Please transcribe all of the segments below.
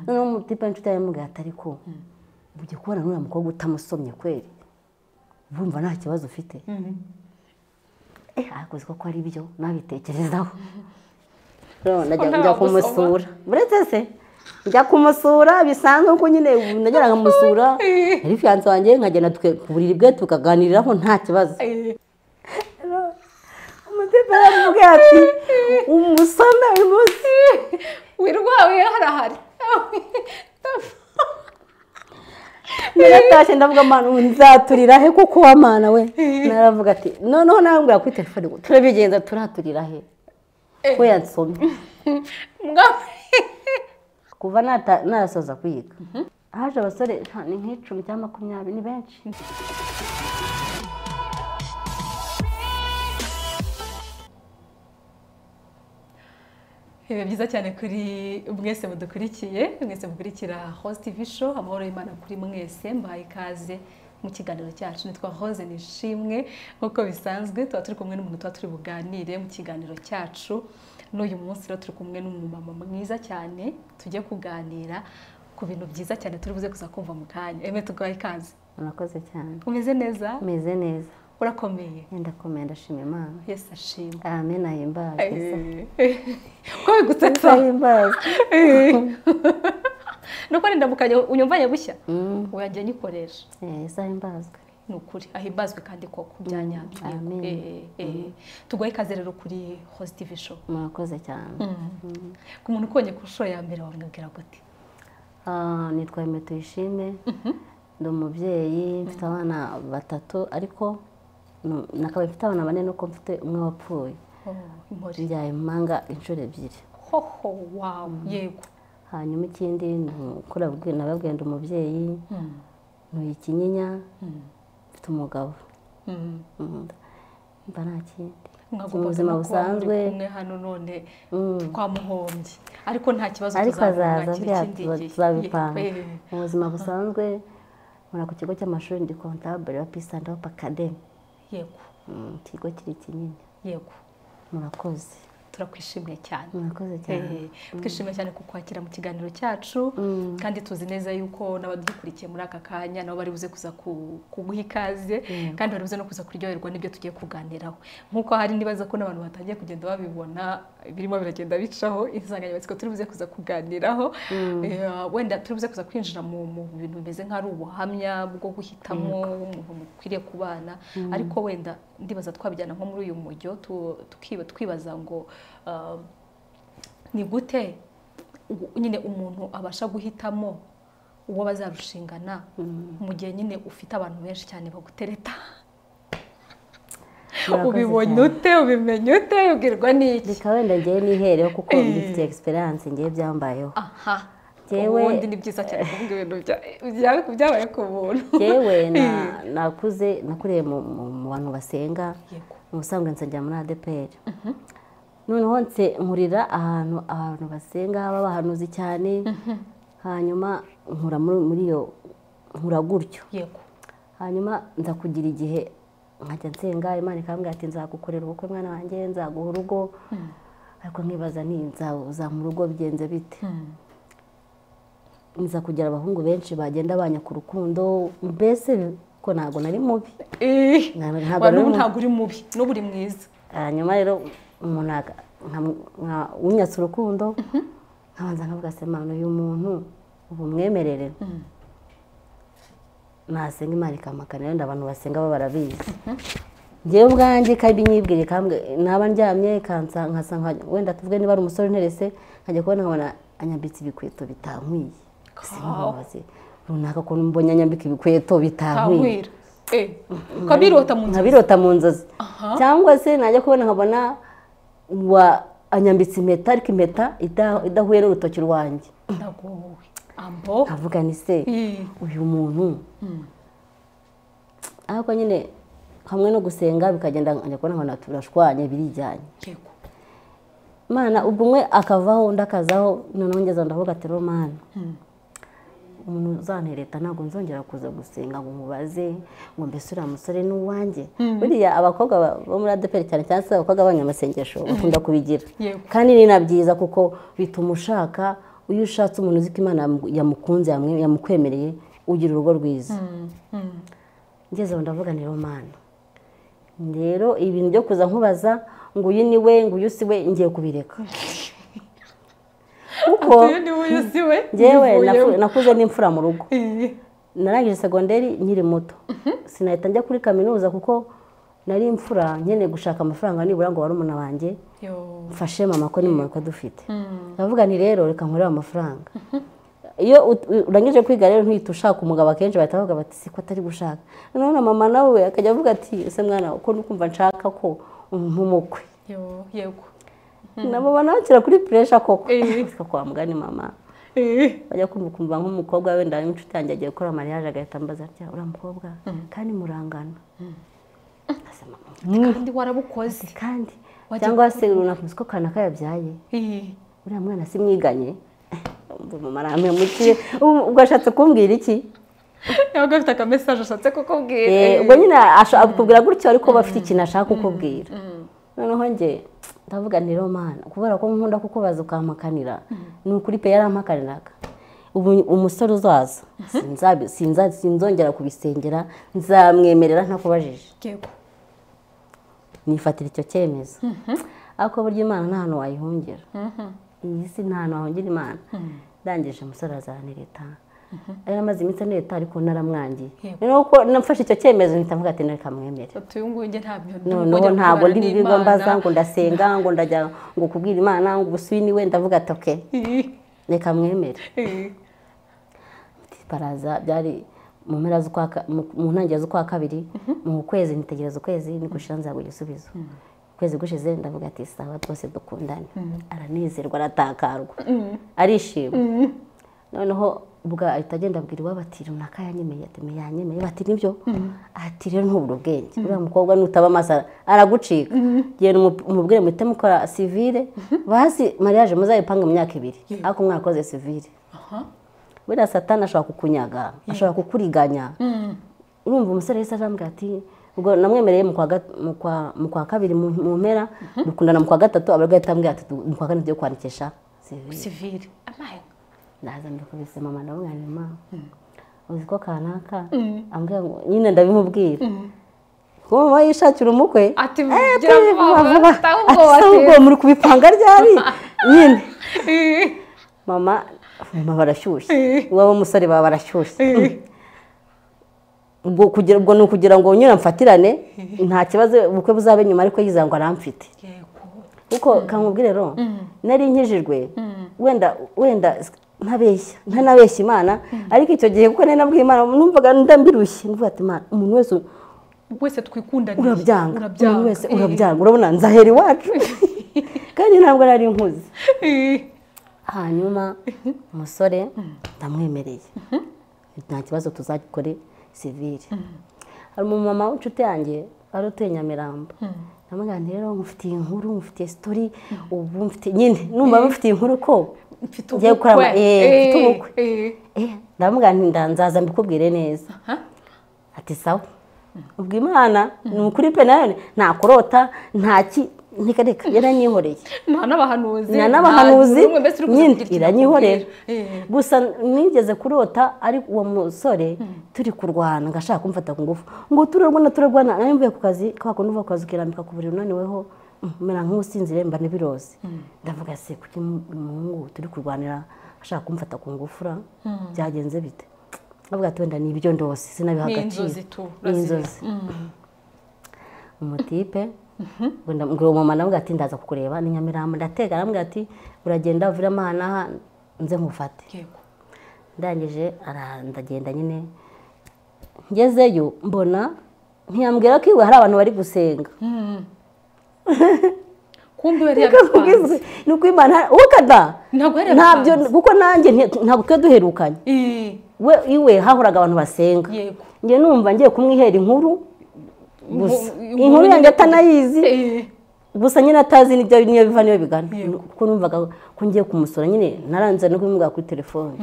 noneho umutipanyi nshuti yaramubwira ati ariko ujya kubona n'uriya mukobwa utamusomye kweri wumva nta kibazo ufite akoze ko ari byo nabitekerezaho njya kumusura uretse se njya kumusura bisanzwe ko nyine najya nkamusura yari fiyanse wanjye nkagenda ku buriri bwe tukaganiriraho nta kibazo umutima aramubwira ati umusome uyu munsi wirwawe harahari naratashye ndavuga amana nzaturira he kuko wa mana we naravuga ati noneho narambwira kuri telefone ngo turabigenza turaturira he we yansomye kuva narasoza kwiga haje abasore ni nk'icumi cyangwa makumyabiri ni benshi biba byiza cyane kuri mwese mudukurikiye mwese mukurikira hose tv show amahoro y'imana kuri mwese mbahaye ikaze mu kiganiro cyacu nitwa hose nishimwe nk'uko bisanzwe tuba turi kumwe n'umuntu tuba turi buganire mu kiganiro cyacu n'uyu munsi rero turi kumwe n'umumama mwiza cyane tujye kuganira ku bintu byiza cyane turi buze kuza kumva mu kanya emwe tuguhaye ikaze murakoze cyane umeze neza meze neza urakomeye yenda kumenya ndashima imana yesi ashimwe amen ahimbaze ko bigusetsa ahimbaze nuko ndamukanye unyumvanye bushya wagiye nyikoresha yesi ahimbazwe ni ukuri ahimbazwe kandi koko byanyabyo amen. tugoye ikaze rero kuri host tv show murakoze cyane ku muntu ukubonye ku nshuro ya mbere wamwibwira gute Ah, nitwa Aime Tuyishime ndi umubyeyi mfite abana batatu ariko mm, nakaba mfite abana bane nuko mfite umwe wapfuye inkori njyaye impanga inshuro ebyiri hoho wawe yego hanyuma ikindi nababwiye ndi umubyeyi Mm, ntuye ikinyinya mm, mfite umugabo mm. Mm, mba nta kindi Mwagombaga buzima no kuba muri busanzwe. kumwe hano none Mm. twamuhombye ariko nta kibazo ariko azaza tuzamwakira bya ikindi gihe. tuzabipanga Ye- eh. mu buzima busanzwe nkora ku kigo cy'amashuri ndi kontabure wa pisanda hope academy yego Mm, ikigo kiri kinini yego murakoze turakwishimiye cyane murakoze cyane Eh, twishimiye cyane kukwakira mu kiganiro cyacu kandi tuzi neza yuko n'abadukurikiye muri aka kanya nabo bari buze kuza ku- kuguha ikaze kandi bari buze no kuza kuryoherwa n'ibyo tugiye kuganiraho nk'uko hari nibaza ko n'abantu batangiye kugenda babibona birimo biragenda bicaho insanganyamatsiko turi buze kuza kuganiraho Eh, wenda turi buze kuza kwinjira mu mu bintu bimeze nk'ari ubuhamya bwo guhitamo umuntu mukwiriye kubana ariko wenda ndibaza twabijyana nko muri uyu mujyo tu- tukiba- twibaza ngo ah, ni gute u- nyine umuntu abasha guhitamo uwo bazarushingana mu gihe nyine ufite abantu benshi cyane bagutereta Murakoze ubibonye cyane. ute ubimenya ute ubwirwa n'iki reka wenda ngewe nihereho kuko Eh. mbifite experience ngewe byambayeho aha Jyewe- ubundi ni byiza cyane kuvuga ibintu bya- bya- byabaye ku buntu ngewe na- nakuze nakuriye mu mu- mu bantu basenga yego ubusanzwe nsengera muri adeperi noneho nse nkurira ahantu abantu basenga haba bahanuzi cyane hanyuma nkura muri muri iyo nkura gutyo yego hanyuma nza kugira igihe nkajya nsenga imana ikambwira ati nzagukorera ubukwe mwana wanjye nzaguha urugo ariko nkibaza ni nzamura urugo bigenze bite Mm. nza kugira abahungu benshi bagenda banya ku rukundo mbese ko ntabwo nari mubi Eh, ntabwo wa nari n'ubu mubi ntabwo uri mubi n'ubu uri mwiza hanyuma rero umuntu aga- nka- nka- unyatse urukundo nkabanza nkavuga semana uyu muntu ubu mwemerere Mm. nasenga imana ikampakana wenda abantu basenga bo barabizi njyewe ubwanjye kandi nyibwire kambwe naba ndyamye kansa nkasanga wenda tuvuge niba ari umusore unterese nkajya kubona nkabona anyambitse ibikweto bitankwiye simbabaze runaka ukuntu mbonye anyambika ibikweto bitankwiye ntabwira ukabirota mu nzu nkabirota mu nzozi Aha. cyangwa se najya kubona nkabona wa anyambitse impeta ariko impeta ida- idahuye n'urutoki rwanjye ndagowe ambo nkavuga ni se Eh, uyu muntu ariko nyine hamwe no gusenga bikagenda nkajya kubona nkabona turashwanye birijyanye yego mana ubwo umwe akavaho undi akazaho noneho ngeze aho ndavuga ati romani umuntu uzantereta ntabwo nzongera kuza gusenga ngo mubaze ngo mbese uriya musore ni uwanjye buriya abakobwa ba- bo muri adeperi cyane cyane se abakobwa b'abanyamasengesho bakunda kubigira Yego. kandi ni na byiza kuko bituma ushaka iyo ushatse umuntu uzi ko imana yamukunze yamwe- yamukwemereye ugira urugo rwiza ngeze aho ndavuga ni romana rero ibintu byo kuza nkubaza ngo uyu ni we ngo uyu si we ngiye kubireka kuko uyu ni we uyu si we ngewe yivuyemo. naku- nakuze n'imfura mu rugo Eh, narangije segonderi nkiri muto sinahita njya kuri kaminuza kuko nari imfura nkeneye gushaka amafaranga nibura ngo barumuna banjye yo. mfashe mama ko n'impanuka dufite Mm. ndavuga nti rero reka nkorere amafaranga iyo ut- urangije kwiga rero ntuhita ushaka umugabo akenshi bahita bavuga bati siko atari gushaka none mama nawe akajya avuga ati ese mwana uko ndi kumva nshaka ko nk'umukwe yo yego na mama nawe ashyira kuri puresha koko Eh. Nseka kwa mugani mama Eh, bajya kumva ukumva nk'umukobwa wenda inshuti yanjye agiye gukora mariage agahita ambaza atya uriya mukobwa kandi murangana Nkasema, "Mm, kandi warabukoze kandi Wajya cyangwa se runaka uzi ko kanaka yabyaye Eh, uriya mwana si mwiganye umva mama arampemukire Ubu- ubwo ashatse kumbwira iki yabaga afite akamesaje ashatse kukubwira Eh, eh. ubwo nyine ashobora kukubwira gutyo ariko aba afite ikintu ashaka kukubwira Mm. noneho njye ndavuga ni romana kubera ko nkunda kukubaza ukampakanira ni ukuri pe yarampakaniraga ubu umusore uzaza sinzabi- sinza- sinzongera kubisengera nzamwemerera ntakubajije yego nifatira icyo cyemezo ariko burya imana nta hantu wayihungira iyi si nta hantu wahungira imana ndangije umusore azaranireta ari amaze iminsi anireta ariko naramwangiye Yego. noneho ko nafashe icyo cyemezo mpita mvuga ati reka mwemere ati uyu nguyu njye ntabyo noneho ntabwo ndi bibirwa mbaza ngo ndasenga ngo ndajya ngo kubwira imana ngo ubusuyi niwe ndavuga ati oke reka mwemere baraza byari mu mpera z'ukwa ka- mu- mu ntangiriro z'ukwa kabiri mu kwezi nitegereza ukwezi niko gushira nzago igisubizo ukwezi gushize ndavuga ati sawa twese dukundane aranezerwa aratakarwa arishima noneho ubwo ahita agenda abwira iwabo ati runaka yanyemeye ati "Me yanyemeye bati nibyo ati rero ntubura ubwenge uriya mukobwa nutaba amaso ara- aragucika genda umu- umubwire muhite mukora sivire bazi mariage muzayipange mu myaka ibiri ariko mwarakoze sivire buriya satani ashobora kukunyaga ashobora kukuriganya urumva umusore wese arambwira ati ubwo namwemereye mu kwa gat- mu kwa- mu kwa kabiri mu mu mpera dukundana mu kwa gatatu abarwayi ahita ambwira ati "Du- mu kwa kane tugiye kwandikisha CV." sivire amaye ndaza mbikubise mama ndavuga ni mama uzi ko kanaka ambwira ngo nyine ndabimubwira kuko mama yishakira umukwe Ati, "Eh, gira tuje vuba vuba vuba, vuba." ati taha ubwoba "Se ahubwo muri kubipanga ryari nyine Eh, mama mama barashyushye Eh. iwabo musore baba barashyushye eh. ubwo kugira ubwo ni ukugira ngo nyine mfatirane nta kibazo ubukwe buzabe nyuma ariko yizera ngo aramfite yego kuko kamubwire rero nari nkijijwe wenda wenda ntabeshya ntanabeshya imana ariko icyo gihe kuko nari nabwiye imana numvaga ndambirushye mvuga ati imana umuntu wese wese twikundaniye urabyanga umuntu wese Eh, urabyanga urabona nzahera iwacu kandi ntabwo nari nkuzi eh. hanyuma umusore ndamwemereye nta kibazo tuzakore sivire hari umumama w'inshuti yanjye wari utuye nyamirambo ndamubwira nti rero mufitiye inkuru mufitiye sitori ubu mfitiye nyine numva mufitiye inkuru ko mfite Ngiye gukora ama- ubukwe. eh, mfite Eh, ubukwe. eh. Eh, ndamubwira nti nda- nzaza mbikubwire neza Aha. ati sawa ubwo imana ni ukuri pe nayo nta kurota ntaki ntika reka yaranyihoreye nta n'abahanuzi nta n'abahanuzi nta- mbese uri kuza nyine kugira ikintu iranyihorera nakubwira. Eh. gusa nigeze kurota ari uwo musore turi kurwana ngo ashaka kumfata ku ngufu ngo turarwana turarwana nawe mvuye ku kazi kwa kundi uva ku kazi ukirambika ku buriri unaniweho mm, mera nk'usinzire mba n'ibirozi ndavuga se kuki mu- umuhungu turi kurwanira ashaka kumfata ku ngufura byagenze bite ndavuga ati wenda ni ibyo ndose sinabiha ni agaciro inzozi tu ni inzozi umutipe ngo ndamubwira uwo mama nawe ati ndaza kukureba ni nyamirambo ndatega arambwira ati uragenda uviramo aha n'aha nze nkufate yego ndangije ara- ndagenda nyine ngezeyo mbona ntiyambwira ko iwe hari abantu bari gusenga kumbe yari Reka nkubwizwe, yabipanze ni uko imana wowe kada ntabwo yari ntabyo yabipanze kuko nanjye nti- ntabwo twe duherukanye Eh, we iwe hahoraga abantu basenga yego njye numva ngiye kumwihera inkuru gusa Inkuru- inkuru yanjye atanayizi Eh, gusa nyine atazi n'ibyo niyo biva niyo bigana Yego. kuko numvaga ko ngiye kumusura nyine naranze no kubimubwira kuri telefone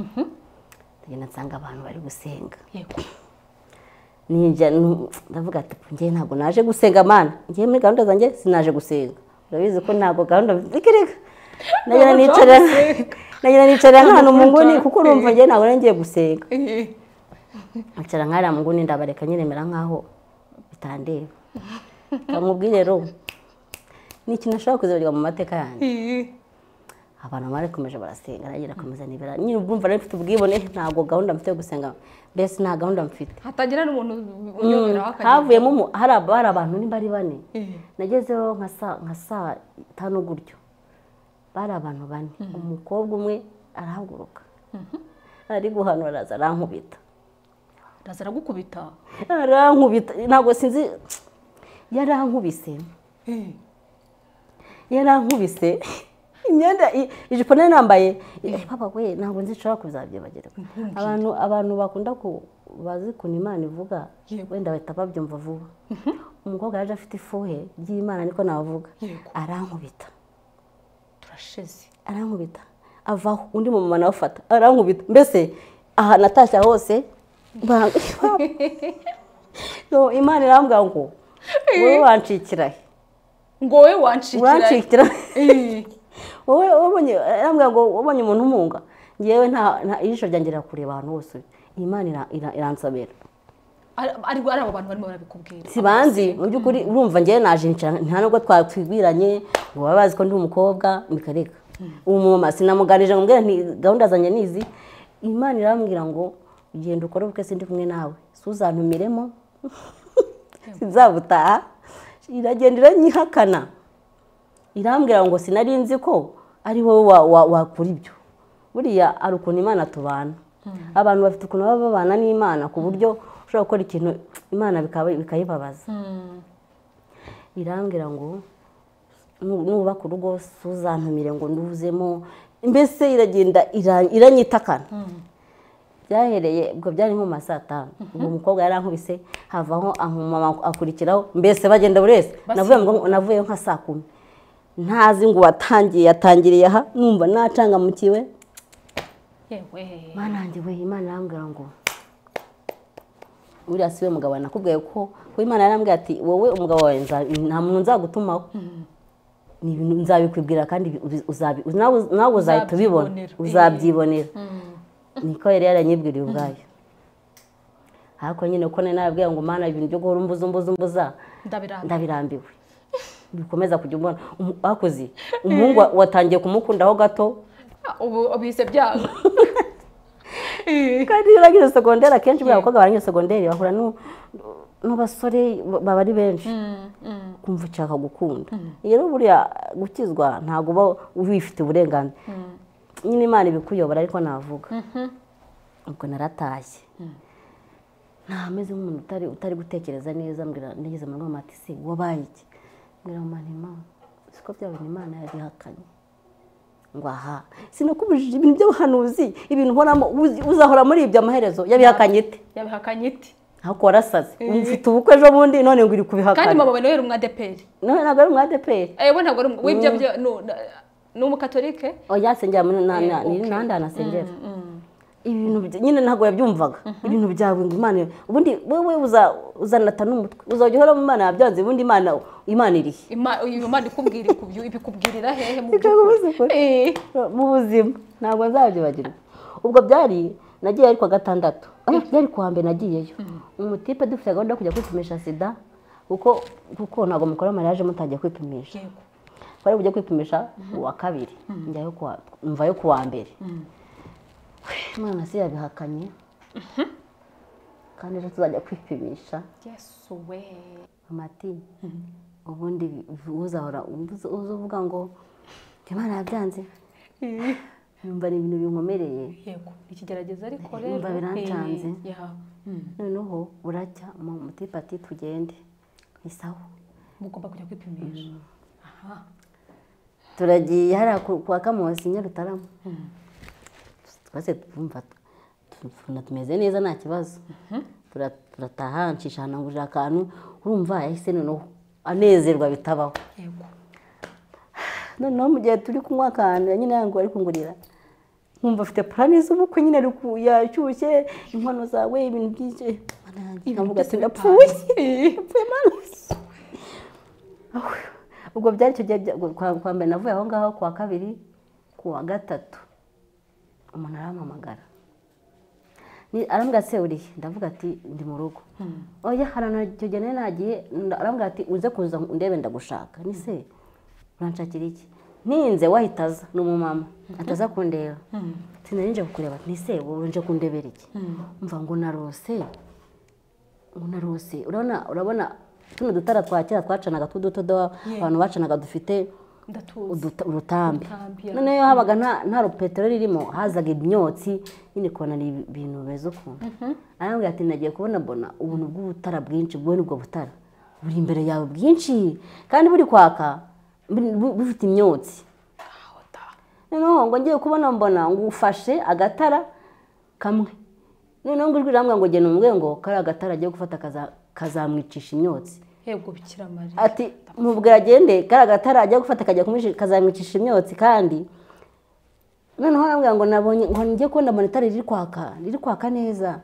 ndagenda nsanga abantu bari gusenga yego ninjya nu- ndavuga ati njye ntabwo naje gusenga mana njye muri gahunda zanjye sinaje gusenga urabizi ko ntabwo gahunda mfite reka reka nagira nicara nagira nicara nk'ahantu mu nguni kuko urumva njye ntabwo ngiye gusenga nkicara nk'ariya mu nguni ndabareka nyiremera nk'aho bitandeba bamubwire rero ni ikintu ashobora kuzibagirwa mu mateka yanjye abantu barikomeje barasenga nagira akomeza nibera nyine ubwumva rero mfite ubwibone ntabwo gahunda mfite yo gusenga mbese nta gahunda mfite hatagira n'umuntu uyoberaho havuyemo umu- hari ab- hari abantu niba ari bane nagezeho nka saa nka saa tanu gutyo bari abantu bane umukobwa umwe arahaguruka ari guhanura araza arankubita araza aragukubita arankubita ntabwo sinzi yarankubise yarankubise imyenda i- ijipo nari nambaye Eh, papa we ntabwo nzi nshobora kuzabyibagirwa abantu abantu bakunda ku bazi kuntu imana ivuga Yego. wenda bahita babyumva vuba umukobwa yaje afite ifuhe ry'imana niko navuga Yego. arankubita turasheze arankubita avaho undi mumama nawe afata arankubita mbese aha natashya hose ba- No, imana irambwira ngo wowe wancikira he ngo wowe wancikira urancikira Eh, wowe wabonye arambwira ngo wabonye umuntu umunga ngewe nta nta- ijisho ryanjye rirakureba ahantu hose imana ira- ira- iransabera ari ari ari abo bantu barimo barabikubwira sibanzi mu by'ukuri urumva njyewe naje nshya nta nubwo twatwigwiranye ngo baba bazi ko ndi umukobwa bikareka uwo mumama sinamuganije ngo mbwira nti gahunda zanjye ni izi imana irambwira ngo ugenda ukore ubukwe sindi kumwe nawe suzantumiremo sinzabutaha iragenda iranyihakana irambwira ngo sinari nzi ko ari wowe wa- wa- wakora ibyo buriya hari ukuntu imana tubana abantu bafite ukuntu baba babana n'imana ku buryo ushobora gukora ikintu imana bikaba- bikayibabaza Mm, irambwira ngo nu- nubaka urugo suzantumire ngo nduzemo mbese iragenda ira- iranyitakana byahereye ubwo byari nko mu ma saa tanu uwo mukobwa yarankubise havaho amumama akurikiraho mbese bagenda buri wese navuye ngo- navuyeyo nka saa kumi ntazi ngo watangiye yatangiriye aha numva nacangamukiwe yewe mana yanjye we imana irambwira ngo uriya si we mugabo wawe nakubwiye ko ko imana yarambwira ati wowe umugabo wawe nza- nta muntu nzagutumaho ni ibintu nzabikwibwira kandi ubi- uzabi- nawe nawe uzahita ubibona Uzabyibonera. uzabyibonera Mm, niko yari yaranyibwiriye ubwayo ariko nyine uko nari nababwira ngo mana ibintu byo guhora umbuza umbuza umbuza ndabirambiwe ndabirambiwe bikomeza kujya umbona Umu- bakoze umuhungu wa- watangiye kumukundaho gato Ah, ubu ubise byanga Eh, kandi iyo urangije segonderi akenshi buriya abakobwa barangije segonderi bahura nu- n'abasore baba ari benshi mm, mm, kumva ushaka gukunda rero buriya gukizwa ntabwo uba wifite uburenganzira mm. nyine imana ibikuyobora ariko navuga ubwo naratashye ntameze nk'umuntu utari utari gutekereza neza mbwira nageze mu nama ati se wabaye iki mbwira mama ni imana siko bya bintu imana yabihakanye ngo aha sinakubujije ibintu by'abahanuzi ibintu uhoramo uzi- uzahora muri ibyo amaherezo yabihakanye ite yabihakanye iti ariko warasaze mfite ubukwe ejo bundi none ngo iri kandi kubihakana mama nawe umwadeperi none ntabwo ari umu adeperi ewe ntabwo ari umu- w'ibyo byo nu- na- ni umukatolike oya asengera muri nta- Eh, nta- okay. ni n'ahandi hantu asengera Mm, ibintu bya- nyine ntabwo yabyumvaga ibintu byawe ngo imana ubundi wowe uza- uzanata n'umutwe uzajya uhora mu mana yabyanze ubundi imana imana irihe Ima- uyu Imana ikubwira ikubyu- ibikubwirira hehe mu Ikaguha ubuzima. Eh, mu buzima ntabwo nzabyibagirwa ubwo byari nagiye ariko gatandatu Ah, byari kuwa mbere nagiyeyo umutipe dufite gahunda yo kujya kwipimisha sida kuko kuko ntabwo mukora mariage mutangiye kwipimisha yego twari bujye kwipimisha uwa kabiri njyayo kuwa mvayo kuwa mbere imana si yabihakanye kandi ejo tuzajya kwipimisha yesu we mama ati ubundi uzahora uza uvuga ngo imana yabyanze Eh, yumva ni ibintu binkomereye yego ikigerageza ariko Umva rero birancanze. Eh, ya. Mm. noneho buracya mu- mutipe ati tugende isaho mugomba kujya kwipimisha aha turagiye hariya ku- kwa kamosi nyarutarama twese twumva tu- tu- tumeze neza nta kibazo Tura- turataha nshishanaguja akantu urumva yahise noneho anezerwa bitabaho yego noneho mu gihe turi kunywa akantu nyine yangu ari kungurira nkumva afite purani z'ubukwe nyine ari ku- yashyushye inkono zawe ibintu byinshi Mana yanjye, nkavuga ati ndapfuye Eh, Apfuye Mana. ubwo byari icyo gihe kwa mbere navuye aho ngaho ku wa kabiri ku wa gatatu umuntu arampamagara arambwira se urihe ndavuga ati ndi mu rugo oya harana icyo gihe nagiye arambwira ati uze kuza ndebe ndagushaka ni se uranshakira iki ninze wahita aza ni umumama ataza kundeba sinari kukureba ni se wowe nje kundebera iki mva ngo narose ngo narose urabona urabona tuno dutara twa kera twacanaga tw'udutodo abantu bacanaga dufite urutambi noneho habaga nta rupeteroli ririmo hazaga imyotsi nyine kubona ni ibintu beza ukuntu arambwira ati nagiye kubona bona ubuntu bw'ubutara bwinshi bw'ubwo ubwo butara buri imbere yawe bwinshi kandi buri kwaka bufite imyotsi noneho ngo ngiye kubona mbona ngo ufashe agatara kamwe noneho ngo ijwi riramubwira ngo genda umubwire ngo kariya agatara agiye gufata kazamwicisha imyotsi ati mubwira agende kariya agatara agiye gufata kazamwicisha imyotsi kandi noneho arambwira ngo nabonye ngo ngiye kubona mbona itara riri kwaka riri kwaka neza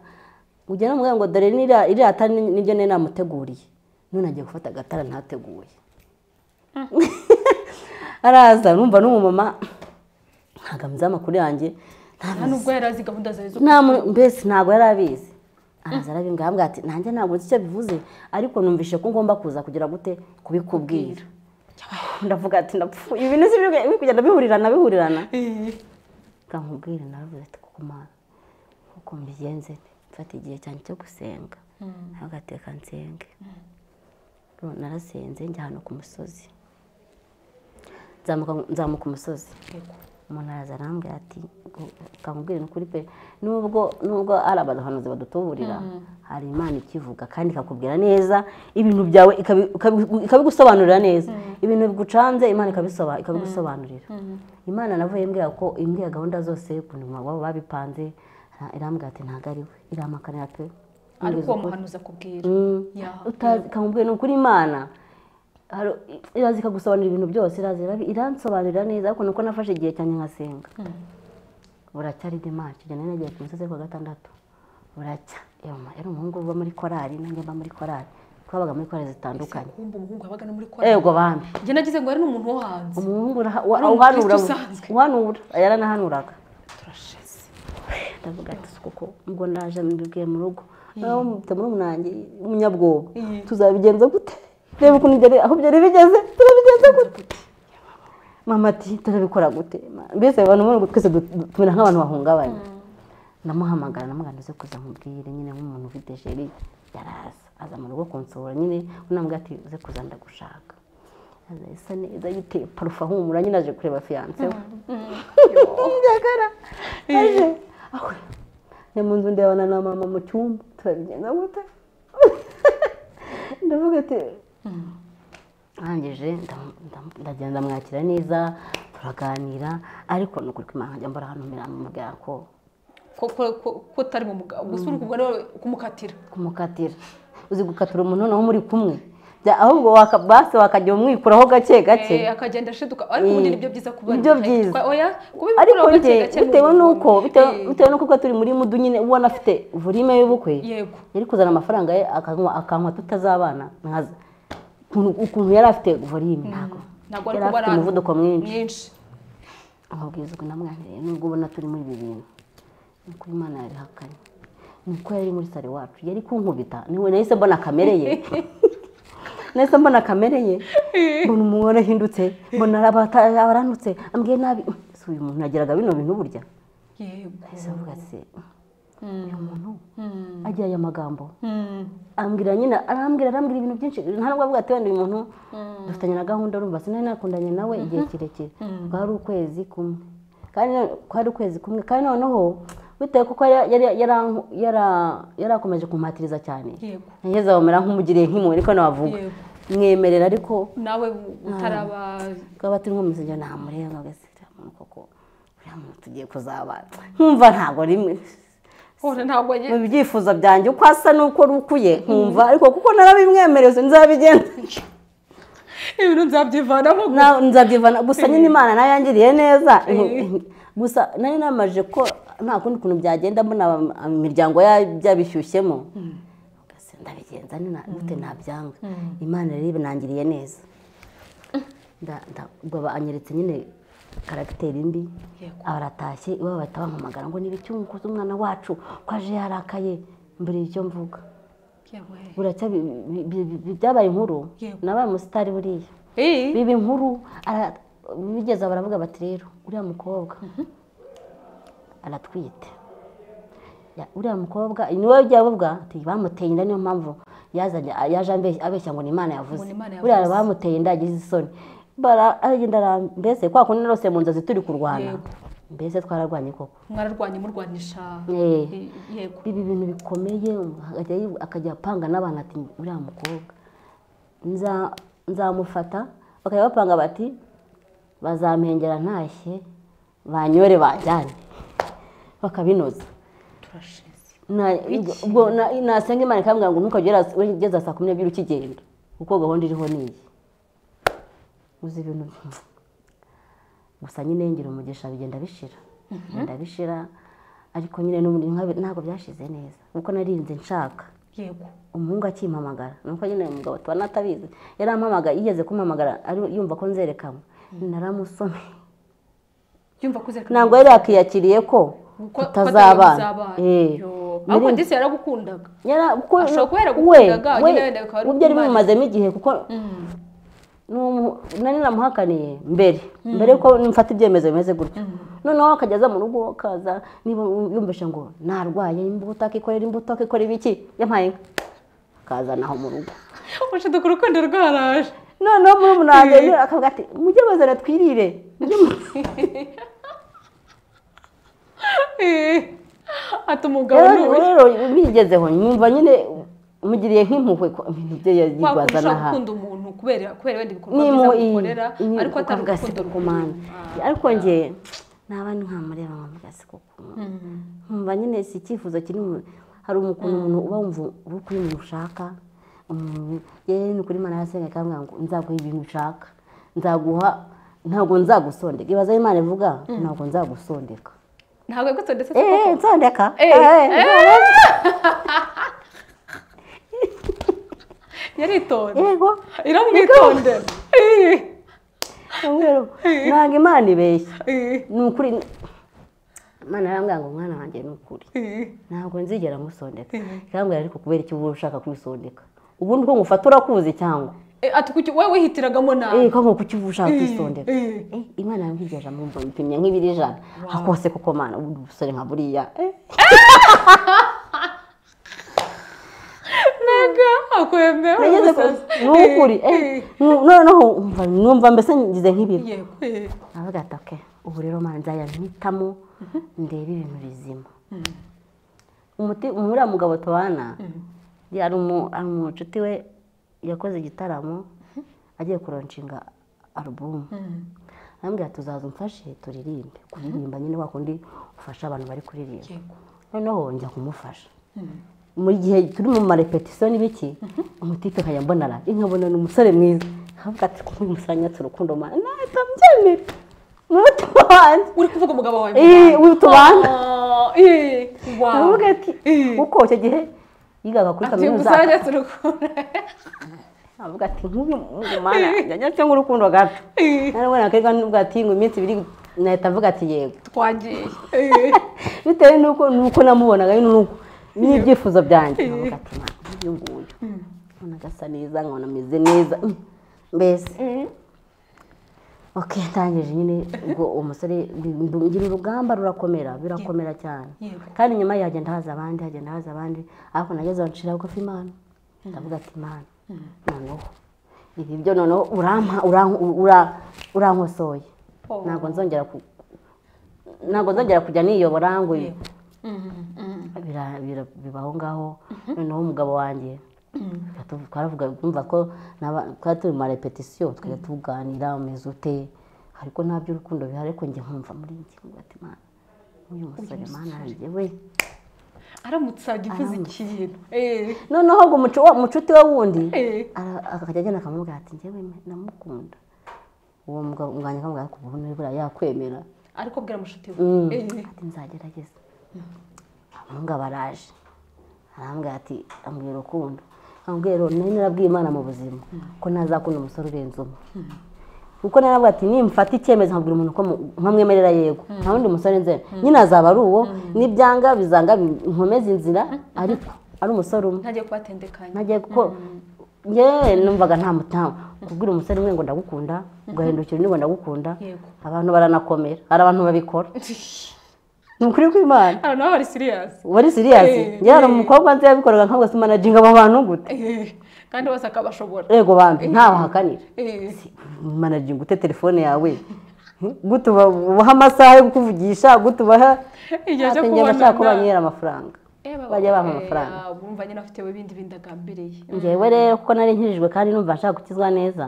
ujya namubwira ngo dore iriya tara niryo nari namuteguriye none agiye gufata agatara ntateguye araza numva n'umumama ntabwo amuzi amakuru yanjye mbese ntabwo yari abizi araza arabimbwira arambwira ati nanjye ntabwo nzi icyo bivuze ariko numvise ko ngomba kuza kugira gute kubikubwira ndavuga ati ndapfuye ibintu si biri kugenda bihurirana bihurirana nkubwire nawe ati kuko mpamvu kuko mbigenze mfata igihe cyane cyo gusenga ntagateka nsenge narasenze njya ahantu ku musozi nzamuka umusozi umuntu araza arambwira ati kamubwire n'ukuri pe nubwo nubwo ari abahanuzi badutuburira hari imana ikivuga kandi ikakubwira neza ibintu byawe ikabigusobanurira neza ibintu bigucanze imana ikabigusobanurira imana navuye mbwira ko imbwira gahunda zose ukuntu baba babipanze irambwira ati ntabwo ari we iramakanira pe ariko uwo muhanuzi akubwira kamubwira ni ukuri imana iraza ikagusobanurira ibintu byose iransobanurira neza ariko nuko nafashe igihe cyane nkasenga buracyari dema kigenda nagiye ku misozi ku gatandatu buracya yari umuhungu uba muri korari nanjye mba muri korari twabaga muri korari zitandukanye umuhungu wabaga no muri korari yego bambi njye nagize ngo ari n'umuntu wo hanze umuhungu uhanura uhanura yaranahanuraga turashize ndavuga ati kuko ubwo naje mbibwiye mu rugo nawe mubita muri umunange umunyabwoba tuzabigenza gute reba ukuntu aho byari bigeze turabigenza gute mama ati turabikora gute mbese abantu ubona twese tumera nk'abantu bahungabanye ndamuhamagara namugana uze kuza nkubwire nyine nk'umuntu ufite jeri yaraza aza mu rugo kunsura nyine unambwira ati uze kuza ndagushaka aza isa neza yiteye parufa humura nyine aje kureba fiyanse we njyagara aje aho ni mu nzu ndebana na mama mu cyumba turabigenza gute ndavuga ati arangije ndagenda mwakira neza turaganira ariko ni ukuri kwimana nkajya mbora hano mirambo mubwira ko ko utari mu mugabo gusa uri kubwo kumukatira kumukatira uzi gukatira umuntu noneho muri kumwe ahubwo basi wakajya umwikuraho gake gake akagenda ashiduka ariko ubundi nibyo byiza kuba nibyo byiza ariko bitewe n'uko bitewe n'uko kuko turi muri mudu nyine ubona afite volime y'ubukwe yari kuzana amafaranga ye akanywa tutazabana nkaza ukuntu yari afite volime ntabwo yari afite umuvuduko mwinshi amabwiriza ukuntu amwaniriye nubwo ubona turi muri ibi bintu ni kuri imana yarihakanye ni uko yari muri sare wacu yari kunkubita niwe nahise mbona kamere ye nahise mbona kamere ye mbona umugore ahindutse mbona abaranutse ambwiye nabi si uyu muntu yagiraga bino bintu burya nahise mvuga se uyu muntu agira aya magambo arambwira nyine arambwira arambwira ibintu byinshi nta nubwo avuga ati wenda uyu muntu dufitanye na gahunda urumva sinari nakundanye nawe igihe kirekire twari ukwezi kumwe kandi twari ukwezi kumwe kandi noneho bitewe kuko yarakomeje kumpatiriza cyane yageze aho mera nk'umugiriye nk'imwe ariko nabavuga mwemerera ariko nawe utaraba twaba turi nko mu nzira ntamureba ugasira umuntu koko uriya muntu tugiye kuzabana nkumva ntabwo rimwe mu byifuzo byanjye uko asa n'uko rukuye nkumva ariko kuko narabimwemereza nzabigenza ibintu nzabyivanamo nzabyivana gusa nyine imana nayo yangiriye neza gusa nari namaje ko nta kundi kuntu byagenda mbona imiryango byabishyushyemo ndabigenza gute nabyanga imana rero ibinangiriye neza ubwo anyeretse nyine karagiteri mbi Yego. abaratashye iwabo bahita bampamagara ngo niba icyo umukozi umwana wacu ko aje yarakaye mbere y'icyo mvuga yewe buracya bi- bi- bi- bi- byabaye inkuru Yego. nabaye umusitari buriya Eh, biba inkuru ara- bigeze aho baravuga bati rero uriya mukobwa aratwite Ya- uriya mukobwa ni wowe ujya bavuga ati bamuteye inda niyo mpamvu yazanye yaje ambe- abeshya ngo ni imana yavuze Ngo ni Imana buriya yavuze. bamuteye inda yagize isoni Bara- aragenda ara- mbese kwa kundi rwose mu nzozi turi kurwana Yego. mbese twararwanye koko mwararwanye murwanisha Eh. Eh, yego ibi bintu bikomeye akajya yi- akajya apanga n'abantu ati uriya mukobwa nza- nzamufata bakajya bapanga bati bazampengera ntashye banyore bajyane bakabinoza turashize Na- Iki? ubwo na- nasenga imana ikambwira ngo ntukajya ura- ugeze saa kumi n'ebyiri ukigenda kuko gahunda iriho niyi uzi ibintu gusa nyine ngira umugisha bigenda bishira bigenda bishira ariko nyine n'ubundi nkabe- ntabwo byashize neza kuko narinze nshaka yego umuhungu akimpamagara nuko nyine uyu mugabo tuba natabizi yarampamagaye yigeze kumpamagara ari yumva ko nzerekanwe naramusomye yumva ko uzereka ntabwo yari yakiyakiriye ko ko- ko tutazabana tutazabana. Eh. Yo. Nari- ariko disi yaragukundaga Yara- kuko- Ashobora kuba we yaragukundaga, nyine wenda bikaba ari we byari ukumva- bimumazemo igihe kuko n'umu- nari namuhakaniye mbere mbere ko mfata ibyemezo bimeze gutyo noneho akajya aza mu rugo akaza niba yumvisha ngo narwaye imbuto akikorera imbuto akikorera ibiki yampaye inka akazana aho mu rugo ufashe dukora urukundo rwaraje noneho muri umunani akavuga ati mujye bazana twirire mujye mu- Eh. ati umugabo ni rero uyu rero bigezeho nyumva nyine mugiriye nk'impuhwe ko ibintu bye yigwaza wakurusha n'aha gukunda umuntu kubera kubera wenda ibikorwa nimo byiza iyi agukorera iyi- ariko atari ukavuga si urukundo kumana ariko njye naba nkamureba nkavuga si kukumana Mm. nkumva nyine si icyifuzo kiri mu hari umukuntu umuntu uba wumva uri kuri umuntu ushaka umuntu yewe ni ukuri imana yasenga ikambwira ngo nzaguha ibintu ushaka nzaguha ntabwo nzagusondeka ibaza aho imana ivuga ntabwo nzagusondeka ntabwo yagutse ndetse si koko. eee nsondeka Eh, eee yaritonda yego iramwitondera Eh. umweru ntabwo imana ibeshya Eh. ni ukuri imana yarambwira ngo mwana wanjye ni ukuri Eh. ntabwo nzigera musondeka Mhm. ikambwira ariko kubera icyo uba ushaka kwisondeka ubundi ko ngufata urakuzi cyangwa Eh, ati kuki wowe wihitiragamo nawe eh ko ngo kuki uba ushaka kwisondeka Eh. eh imana yambwiye ijana mu mpimye nk'ibiri ijana akose koko mana ubu busore nka buriya eh ntaga akwemera nageze ku ni ukuri eh noneho umva numva mbese ngize nk'ibibi yego eh. aravuga ati oke ubu rero mana nzajya mpitamo ndebe ibintu bizima umuti uriya mugabo tubana yari umu- ari umucuti we yakoze igitaramo agiye kuronshinga alubumu Mm. arambwira tuzaza umfashe turirimbe kuririmba nyine wakundi ufasha abantu bari kuririmba yego noneho njya kumufasha mu gihe turi mu marepetisiyo n'ibiki umutipe nkajya mbonara nkabona ni umusore mwiza nkavuga ati kuko umusanya turukundo mana nahita mbyemera ni umutima wanjye uri kuvuga umugabo wawe Eh, uyu tubana Ah, eh. Wow. aravuga ati Eh. kuko icyo gihe yigaga kuri ati kaminuza gusanya turakora aravuga ati nk'uyu nk'uyu mana njya cyangwa urukundo gato Eh. narabona akarwa n'ubwo ati ngo iminsi ibiri nahita avuga ati yego twangiye Eh. bitewe n'uko n'uko namubonaga n'uko n'ibyifuzo byanjye nkavuga ati "Ma, uyu nguyu nkabona agasa neza nkabona ameze neza mm, mbese ok ndangije nyine ubwo uwo musore ndu- ngira urugamba rurakomera birakomera cyane Yego. kandi nyuma ye hagenda haza abandi hagenda haza abandi ariko nageze aho ncira bugufi imana ndavuga ati imana noneho ibi byo noneho urampa uran- ura- urankosoye Oh. ntabwo nzongera ku- ntabwo nzongera kujya niyobora ngo Yego. Mm, mm, bira- bira- bibaho ngaho noneho umugabo wanjye mm. Twatu- twaravuga twumva ko naba- twari turi mu marepetisiyo twajya tuganira umeze ute ariko nta by'urukundo bihari ariko njye nkumva muri njye nkumva ati mana uyu musore mana njye we aramutse agivuze ikintu Eh. noneho ngo umucu- wa- umucuti we wundi Eh. ara- akajya agenda akamubwira ati njyewe ndamukunda uwo mugabo umwanya akamubwira ko ubu niba yakwemera ariko bwira mushuti we Mm. Eh. ati nzagerageza abahunga baraje arambwira ati ambwira urukundo ambwira rero nari narabwiye imana mu buzima ko ntazakunda umusore urenze umwe kuko naravuga ati nimfata icyemezo nkabwira umuntu ko nkamwemerera yego nta wundi musore nzera nyine azaba ari uwo n'ibyanga bizanga nkomeze inzira ariko ari umusore umwe ntajya kubatendekanya ntagiye kuko yewe numvaga nta mutamu kubwira umusore umwe ngo ndagukunda ugahindukira undi ngo ndagukunda yego abantu baranakomera hari abantu babikora ni ukuri kw'imana hano naho hari siriyasi wari siriyasi Eh, yewe hari umukobwa nzi yabikoraga nk'abwo se manajinga abo bantu gute kandi bose akaba ashobora yego bambi ntawe hakanira Eh, manajinga ute telefone yawe gute uba- ubaha amasaha yo kukuvugisha gute ubaha igihe cyo njye kubonana bashaka ko banyera amafaranga bajya bampa amafaranga bumva nyine afite ibindi bindagambiriye ngewe rero kuko nari nkirijwe kandi numva nshaka gukizwa neza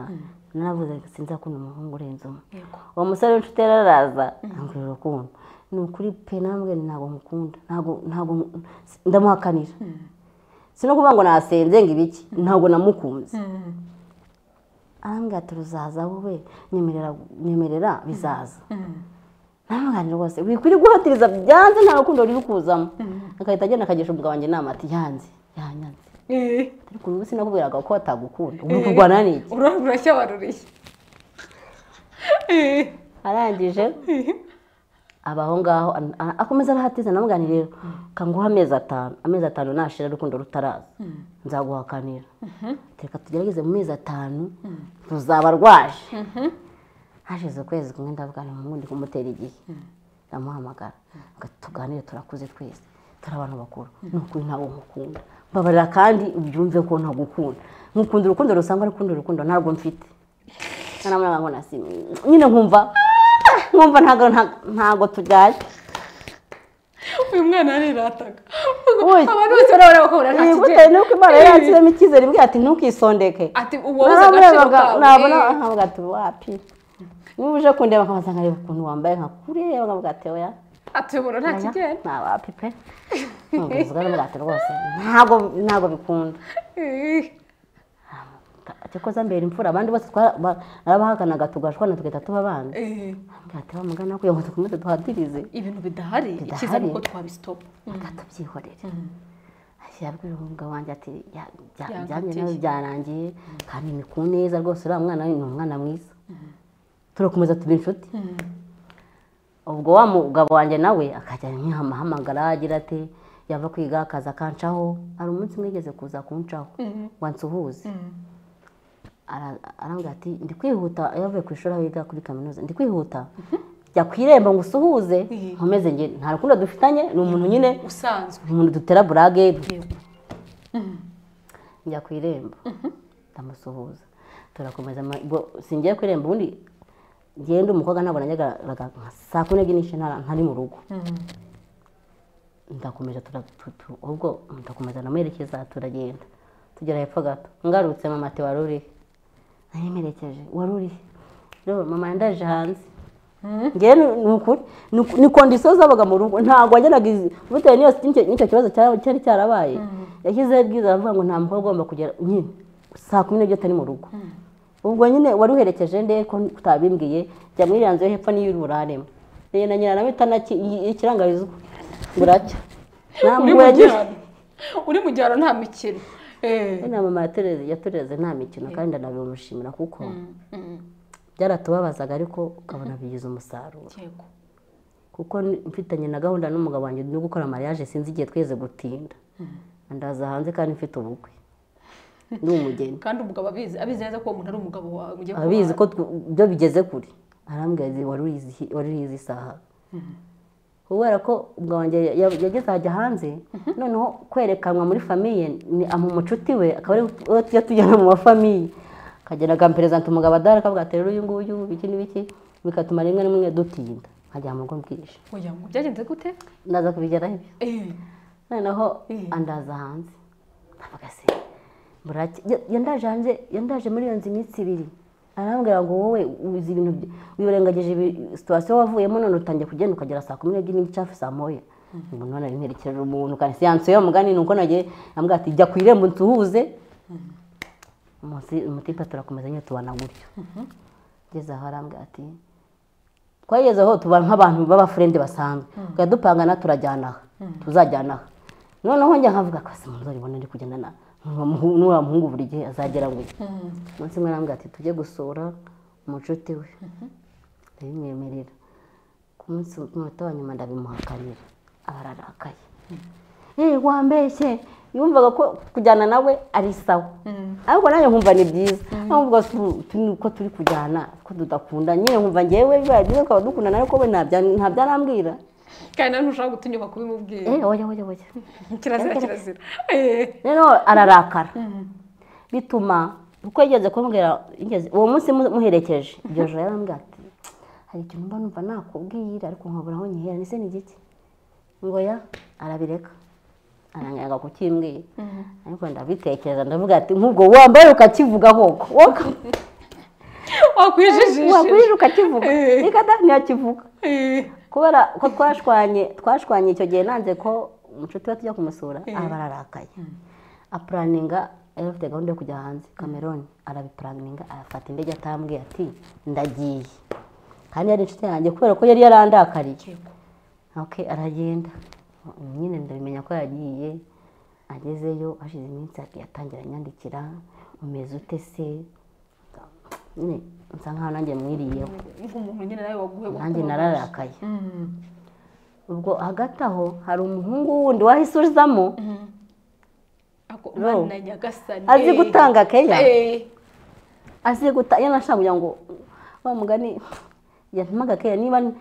naravuze ngo sinzi akunda umuhungu urenze umwe yego uwo musore w'inshuti yari araza ambwira urukundo ni ukuri pe nambwe ntabwo mukunda ntabwo ntabwo ndamuhakanira si no kuvuga ngo nasenze ngo ibiki ntabwo namukunze arambwira ati ruzaza wowe nyemerera nyemerera bizaza ntabwo rwose wikwiriye guhatiriza byanze nta rukundo ruri kuzamo agahita agenda akagisha umugabo wanjye inama ati yanze yanyanze Eh, ariko ubu sinakubwiraga ko batagukunda uri kurwana n'iki ura- urashyabaruriye Eh, arangije eh, aba aho ngaho an- a- akomeza arahatiza namugani rero kanguha amezi atanu amezi atanu nashira urukundo rutaraza nzaguhakanira reka tugerageze mu mezi atanu ruzaba rwaje hashize ukwezi kumwe ndavuga nti umuhungu ndi kumutera igihe ndamuhamagara ngo tuganire turakuze twese turi abantu bakuru ni ukuri ntabwo nkukunda mbabarira kandi ubyumve ko ntagukunda nkukunda urukundo rusanzwe ariko urundi rukundo ntabwo mfite kanamura ngo nasi nyine nkumva nkumva ntabwo ntabwo tujyanye uyu mwana arirataga Ui, abantu bose barabona bakabura nta bitewe kijyanye n'uko imana yari yakiremo icyizere imbwira ati ntukisondeke ati uwo uzi agaciro naramurebaga kawe nabona nkavuga ati wapi niba uje kundeba akabanza nkareba ukuntu wambaye nkakureba nkavuga ati oya ati ubona nta kigenda nta wapi pe nkubivuga nkavuga ati rwose ntabwo ntabwo bikunda Eh, ati koza mbere imfura abandi bose twa- ba- narabahakanaga tugashwana tugahita tuba abana eh, nkavuga ati wamugana kugira ngo dukomeze duhatirize ibintu bidahari Bidahari. icyiza ni uko twabisitopa akatubyihorera yabwira umugabo wanjye ati "Ya- bya- Yankatiye. byanjye nawe byarangiye kandi ni ku neza rwose uriya mwana we ni umwana mwiza turakomeza tuba inshuti ubwo wa mugabo wanjye nawe akajya nk'ahamagara agira ati yava kwiga akaza akancaho hari umunsi umwe yigeze kuza kuncaho ngo ansuhuze Ara- arambwira ati ndi kwihuta yavuye ku ishuri aho yiga kuri kaminuza ndi kwihuta jya ku irembo ngo usuhuze Mhm. nkomeze njye nta rukundo dufitanye ni umuntu nyine usanzwe umuntu dutera burage yego njya ku irembo ndamusuhuza turakomeza ma- ubwo singiye ku irembo ubundi ngenda umukobwa ntabwo najyaga nka saa kumi n'ebyiri n'igice ntara- ntari mu rugo ndakomeza tura- tu- tu- ubwo ndakomeza ndamuherekeza turagenda tugera hepfo gato ngarutse mama ati wari urihe nayimerekeje wari urihe rero mama yandaje hanze ngewe ni- ni ukuri ni uku- ni kondisiyo zabaga mu rugo ntabwo wajyanaga izi bitewe n'iyo n'icyo- n'icyo kibazo cyaba- cyari cyarabaye yashyizeho ibwiza aravuga ngo nta mukobwa ugomba kugera nyine saa kumi n'ebyiri atari mu rugo ubwo nyine wari uherekeje nde ko utabimbwiye jya muri iriya nzu yo hepfo niyo uri buraremo rero na nyirana ikirangarizwa buracya uri ntabwo mu yagize cyaro uri mu cyaro nta mikino Eh, na mama yatureze- yatureze nta mikino kandi ndanabimushimira kuko mm, byaratubabazaga ariko ukabona bigize umusaruro yego kuko ni- mfitanye na gahunda n'umugabo wanjye no gukora mariage sinzi igihe tweze gutinda ndaza hanze kandi mfite ubukwe ni umugeni kandi umugabo abizi abizi neza ko uwo muntu ari umugabo wawe mugiye abizi ko tw- byo bigeze kure arambwira ati wari urizi hi- wari urizi isaha kubera ko umugabo wanjye ya- ya- yageze hajya hanze noneho kwerekanwa muri famiye ni ama umucuti we akaba ari we tujya tujyana mu mafamiye akagenda akamperezanta umugabo adahari akavuga ati rero uyu nguyu biki n'ibiki bigatuma rimwe na rimwe dutinda nkajya mu rugo bwije kuba oya ngo byagenze gute ndaza kubigeraho ibyo Eh, noneho Mhm. andaza hanze ndavuga se burake Ya- yandaje hanze yandaje muri iyo nzu iminsi ibiri arambwira ngo wowe uzi ibintu byi- wirengagije ibi- situwasiyo wavuyemo none utangiye kugenda ukagera saa kumi n'ebyiri n'igice hafi saa moya umuntu none nterekeje umuntu kandi siyanse yo mugani ni uko nagiye ambwira ati jya ku irembo nsuhuze umunsi umutipe turakomeza nyine tubana gutyo ngeze aho arambwira ati twagezeho tuba nk'abantu b'abafurende basanzwe tujya dupangana turajyana aha tuzajyana aha noneho njya nkavuga ko se umuntu urabona ari kugenda na n'uriya muhungu buri gihe azagera ngo mm, umunsi umwe arambwira ati tujye gusura umucuti we ndabimwemerera ku munsi w'umunota wa nyuma ndabimuhakanira aba ararakaye eee wambeshye yumvaga ko kujyana nawe ari sawa ariko nanjye nkumva ni byiza nkumva ko turi kujyana ko tudakunda nyine nkumva ngewe biba byiza tukaba dukundana ariko we ntabyanambwira kandi nawe ntushobora gutinyuka kubimubwira eee oya oya oya kirazira kirazira Eh. rero ararakara bituma kuko yigeze kumbwira yigeze- uwo munsi mu- muherekeje iryo joro yarambwira ati hari ikintu mba numva nakubwira ariko nkabura aho nkihera ni se ni igiki ngo ya arabireka aranganga kukimbwira ariko ndabitekereza ndavuga ati nk'ubwo wambaye ukakivuga koko woka- wakwijijishe wakwijije ukakivuga Eh. reka da ntiyakivuga Eh. kubera ko twashwanye twashwanye icyo gihe nanze ko umucuti we tujya kumusura aba ararakaye apuraninga yari afite gahunda yo kujya hanze kameroni arabipuraninga arafata indege atambwiye ati ndagiye kandi yari inshuti yanjye kubera ko yari yarandakariye oke aragenda nyine ndabimenya ko yagiye agezeyo hashize iminsi ati yatangira anyandikira umeze ute se nyine nsa nkaho nanjye mwiriyeho nk'umuntu nyine nawe waguhe nanjye nararakaye Mm. ubwo hagati aho hari umuhungu wundi wahise uzamo Ako- No. Mana nyagasani azi Eh. gutanga keya Eh. azi guta iyo nashaka kugira ngo wa mugani yatumaga keya niba ni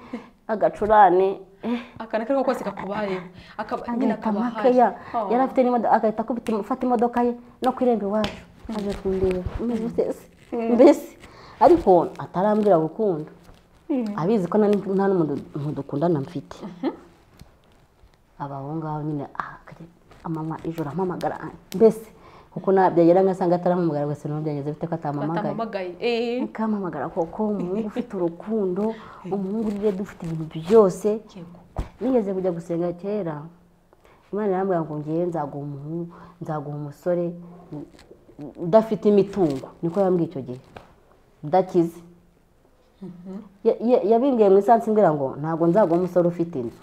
agacurane eh, akana karimo kose kakubayeho akaba nyine agahita akaba ampa ahari keya Oh. yari afite n'imodoka agahita akubita afata imodoka ye no ku irembo iwacu aje kundeba umeze ute se? mbese ariko atarambwira gukunda Mm. abizi ko nta- nta n'umuntu dukundana mfite aba aho ngaho nyine ah, kare, amanywa ijoro ampamagara ah, mbese kuko nabyagera ngasanga atarampamagara gusa n'ubu byageze bite ko atampamagaye batampamagaye Eh. kampamagara koko umuhungu ufite urukundo umuhungu urire dufite ibintu byose Yego. nigeze kujya gusenga kera imana irambwira ngo ngewe nzaguha umuhungu nzaguha umusore u- u- udafite imitungo niko yambwiye icyo gihe udakize Ya- ya- yabimbwiye mu isansi mbwira ngo ntabwo nzaguha umusore ufite inzu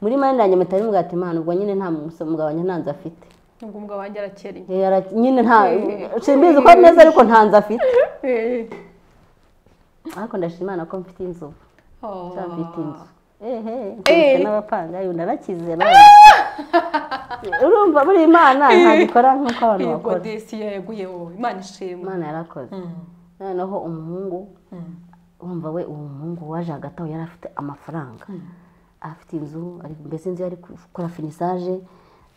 muri mani yanjye mutari mugati imana ubwo nyine nta muso- mugabo wanjye ntanze afite nubwo umugabo wanjye arakereye Yari ara- nyine nta Eh. simbizi ko ari neza ariko ntanze afite Eh. ariko ndashima imana ko mfite inzu Oh. cyangwa mfite inzu ehe Eh. mfite n'abapangayi narakize nawe urumva buri imana ntabikora nk'uko abantu Yego bakora desiye yaguye wowe imana ishimwe imana yarakoze Mm. noneho umuhungu Mm. wumva we uwo muhungu waje hagati aho yari afite amafaranga afite inzu ari- mbese inzu yari gukora finisaje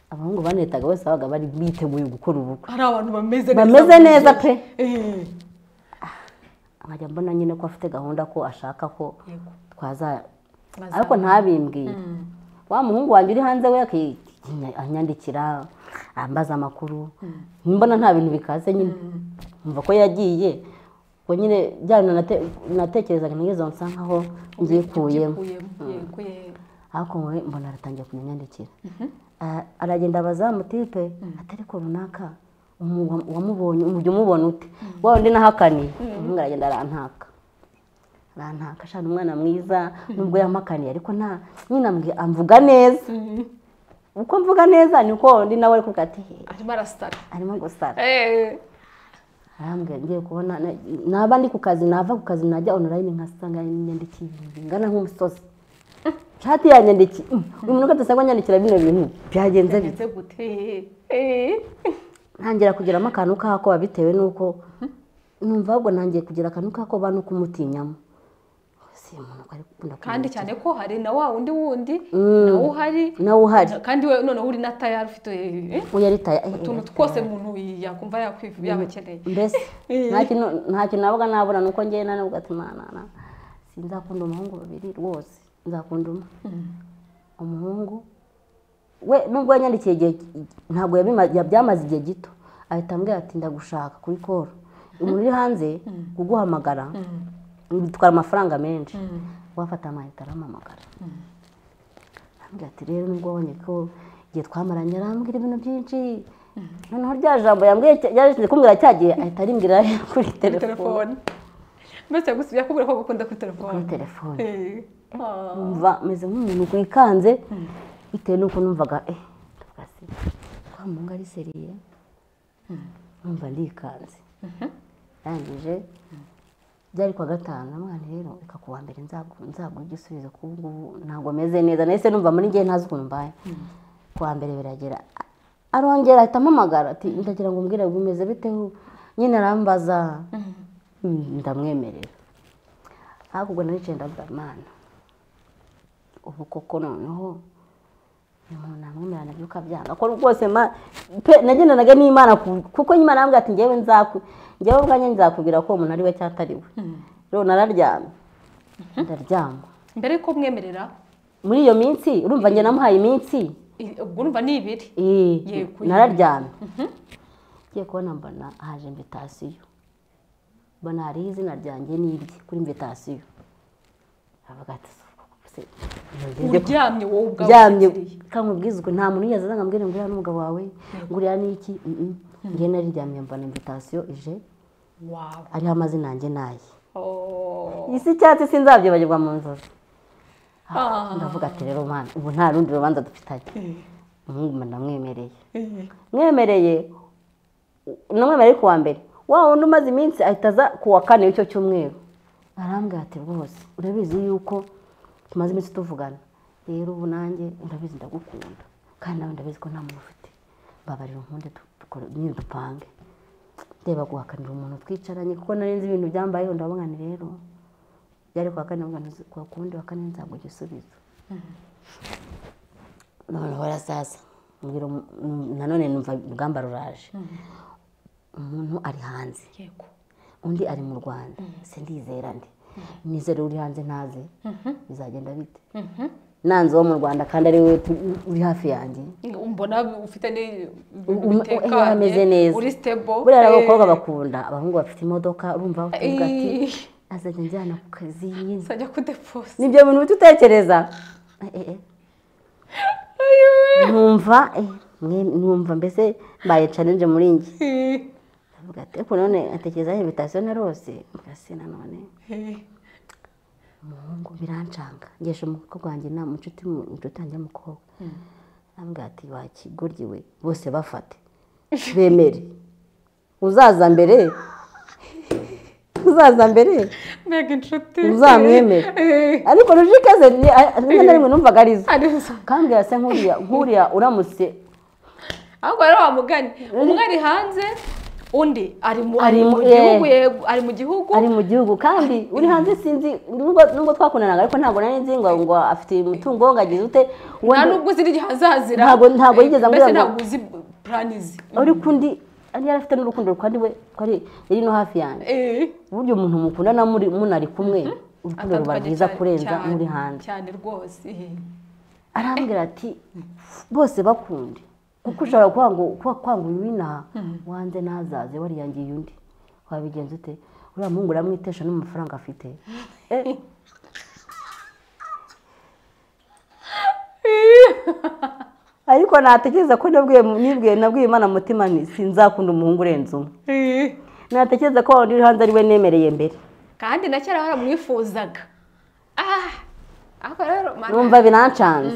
abahungu banetaga bose babaga bari biteguye gukora ubukwe hari abantu bameze bameze neza pe Eh. nkajya mbona nyine ko afite gahunda ko ashaka ko Yego. twaza Bazaba. ariko ntabimbwiye Mm. wa muhungu wanjye uri hanze we aki- anyandikira ambaza amakuru mbona nta bintu bikaze nyine mva ko yagiye ubwo nyine bya bintu nate- natekerezaga nigeze nsa nkaho mbyikuyemo Yikuyemo. Yego, eh. ariko wowe mbona aratangiye kunyandikira aragenda abaza mutipe atari ko runaka umu- wamubonye umujya umubona ute wa wundi nahakaniye umuhungu aragenda arantaka arantaka ashana umwana mwiza nubwo yampakaniye ariko nta nyine ambwi- amvuga neza Mm. uko mvuga neza niko undi nawe ari kuvuga ati "He, arimo arasara arimo gusara Eh. arambwira ngiye kubona na- naba ndi ku kazi nava ku kazi najya online nkasanga yanyandikiye ibintu bingana nk'umusozi shati yanyandikiye mm, uyu muntu ugasanga anyandikira bino bintu byagenze bite bimeze gute Eh. ntangira kugiramo akantu k'akoba bitewe n'uko numva ahubwo ntangiye kugira akantu k'akoba no kumutinyamo si umuntu ko ari gukunda kandi cyane ko hari na wa wundi wundi Mm. nawe uhari nawe uhari kandi we noneho uri na tayari ufite eh, uwo yaritaya utuntu twose umuntu yakumva yakwivu yabakeneye mbese Eh. nta kintu nta kintu nabaga nabura nuko njyewe na nubwo ati "Mana, na sinzakunda umuhungu babiri rwose nzakunda umwe umuhungu we nubwo yanyandikiye igihe ntabwo yabima- ya- byamaze igihe gito ahita ambwira ati ndagushaka kuri koro umuntu uri hanze kuguhamagara bitwara amafaranga menshi wafata amayinite arampamagara arambwira ati rero nubwo wabonye ko igihe twamaranye arambwira ibintu byinshi noneho rya jambo yambwiye yarashinze kumbwira cya gihe ahita arimbwira kuri kuri telefone telefone mbese yagusi yakubwira ko agukunda kuri telefone kuri telefone Eh. Ah. numva meze nk'umuntu wikanze bitewe n'uko numvaga eh ndavuga se kwa mungu ari seriye numva ndikanze ndangije byari kuwa gatanu mwana rero reka kuwa mbere nzaguha igisubizo kuko ntabwo ameze neza nahise numva muri ngewe ntazi ukuntu mbaye kuwa mbere biragera arongera ahita ampamagara ati ndagira ngo mbwire bimeze bite nyine arambaza ndamwemerera hakurya naricaye ndabwira mwana ubu koko noneho umuntu amwemerera nabyo ukabyanga ko rwose nagendanaga n'imana kuko imana yambwira ati ngewe nzaku ngewe ubwanjye nzakubwira ko uwo muntu ari we cyangwa atari we rero nararyamye ndaryama mbere yuko mwemerera muri iyo minsi urumva njye namuhaye iminsi ubwo urumva ni ibiri Yego, nararyamye ngiye kubona mbona haje imvitasiyo mbona hariho izina ryanjye n'irye kuri imvitasiyo aravuga ati se uryamye wowe ubwawe ryamye uzirikiriye. kankubwizwe nta muntu yigeze aza ngo nguriya n'umugabo wawe nguriya n'iki mm, mm. njye nariryamye mbona imvitasiyo ije wawe ariho amazina yanjye n'aye Oh. iyi si icyatsi sinzabyibagirwa mu nzozi Ah. ndavuga ati rero mwana ubu nta rundi rubanza dufitanye umuhungu mba ndamwemereye Eh. mwemereye namwemereye ku wa mbere wa wundi umaze iminsi ahita aza ku wa kane w'icyo cyumweru arambwira ati rwose urabizi yuko tumaze iminsi tuvugana rero ubu nanjye urabizi ndagukunda kandi nawe ndabizi ko nta muntu ufite mbabarira unkunde du- dukore nyine dupange ndeba guhakanira umuntu twicaranye kuko nari nzi ibintu byambayeho ndabona ni rero byari kuwa kane mugana uzi- kuwa kundi wa kane nzaguha igisubizo noneho sasa mbwira umu- mm, nanone numva urugamba ruraje umuntu ari hanze Yego. undi ari mu rwanda sindizera ndi nizere uri hanze ntaze bizagenda bite nanze uwo mu rwanda kandi ari we uri hafi yanjye mbona ufite ni u- u- eh, ameze neza. uri stable buriya abakobwa eh, bakunda abahungu bafite imodoka urumva bavuga ati eh, azajya njyana ku kazi nyine sajya kudeposa nibyo bintu uhita utekereza Eh, eh, eh. nkumva eh, mwe- nkumva mbese mbaye challenge muri njye ndavuga ati ariko none atekereza invitation na rose mbese nanone umuhungu birancanga ngeje umukobwa wanjye na inshuti inshuti yanjye y'umukobwa arambwira ati wa kigoryi we bose bafate bemere uzaza mbere uzaza mbere mbega inshuti Uzamwemere. Eh, ariko rujike ze ni- a- rimwe na rimwe numvaga ari zo ari zo kambwira se nkuriya nkuriya uramutse ahubwo rero wamugani umwe ari hanze undi ari mu ari Ari mu mu- gihugu eh. yego ari mu gihugu ari mu gihugu kandi uri hanze sinzi nubwo nubwo twakundanaga ariko ntabwo nari nzi ngo ngo afite umutungo ngo agize ute nta wenda nubwo uzi n'igihe hazazira Ntabwo- ntabwo yigeze ambwira mbese ngo- ntabwo uzi purani ze uri kundi yari afite n'urukundo kandi we ko ari yari no hafi yanjye Eh. burya umuntu mukundana muri munari kumwe urukundo ruba atandukanye rwiza cyane- kurenza cyane- muri hanze cyane rwose eh. arambwira ati bose bakunde kuko ushobora kwanga kwanga uyu w'inaha wanze ntazaze wariyangiye undi wabigenza ute uriya muhungu uramwitesha n'amafaranga afite Eh, ariko natekereza ko nabwiye nibwiye nabwiye imana mutima nti sinzakunda umuhungu urenze umwe Eh. natekereza ko uri hanze ari we nemereye mbere kandi na kera baramwifuzaga Ah! ariko rero mana- numva birancanze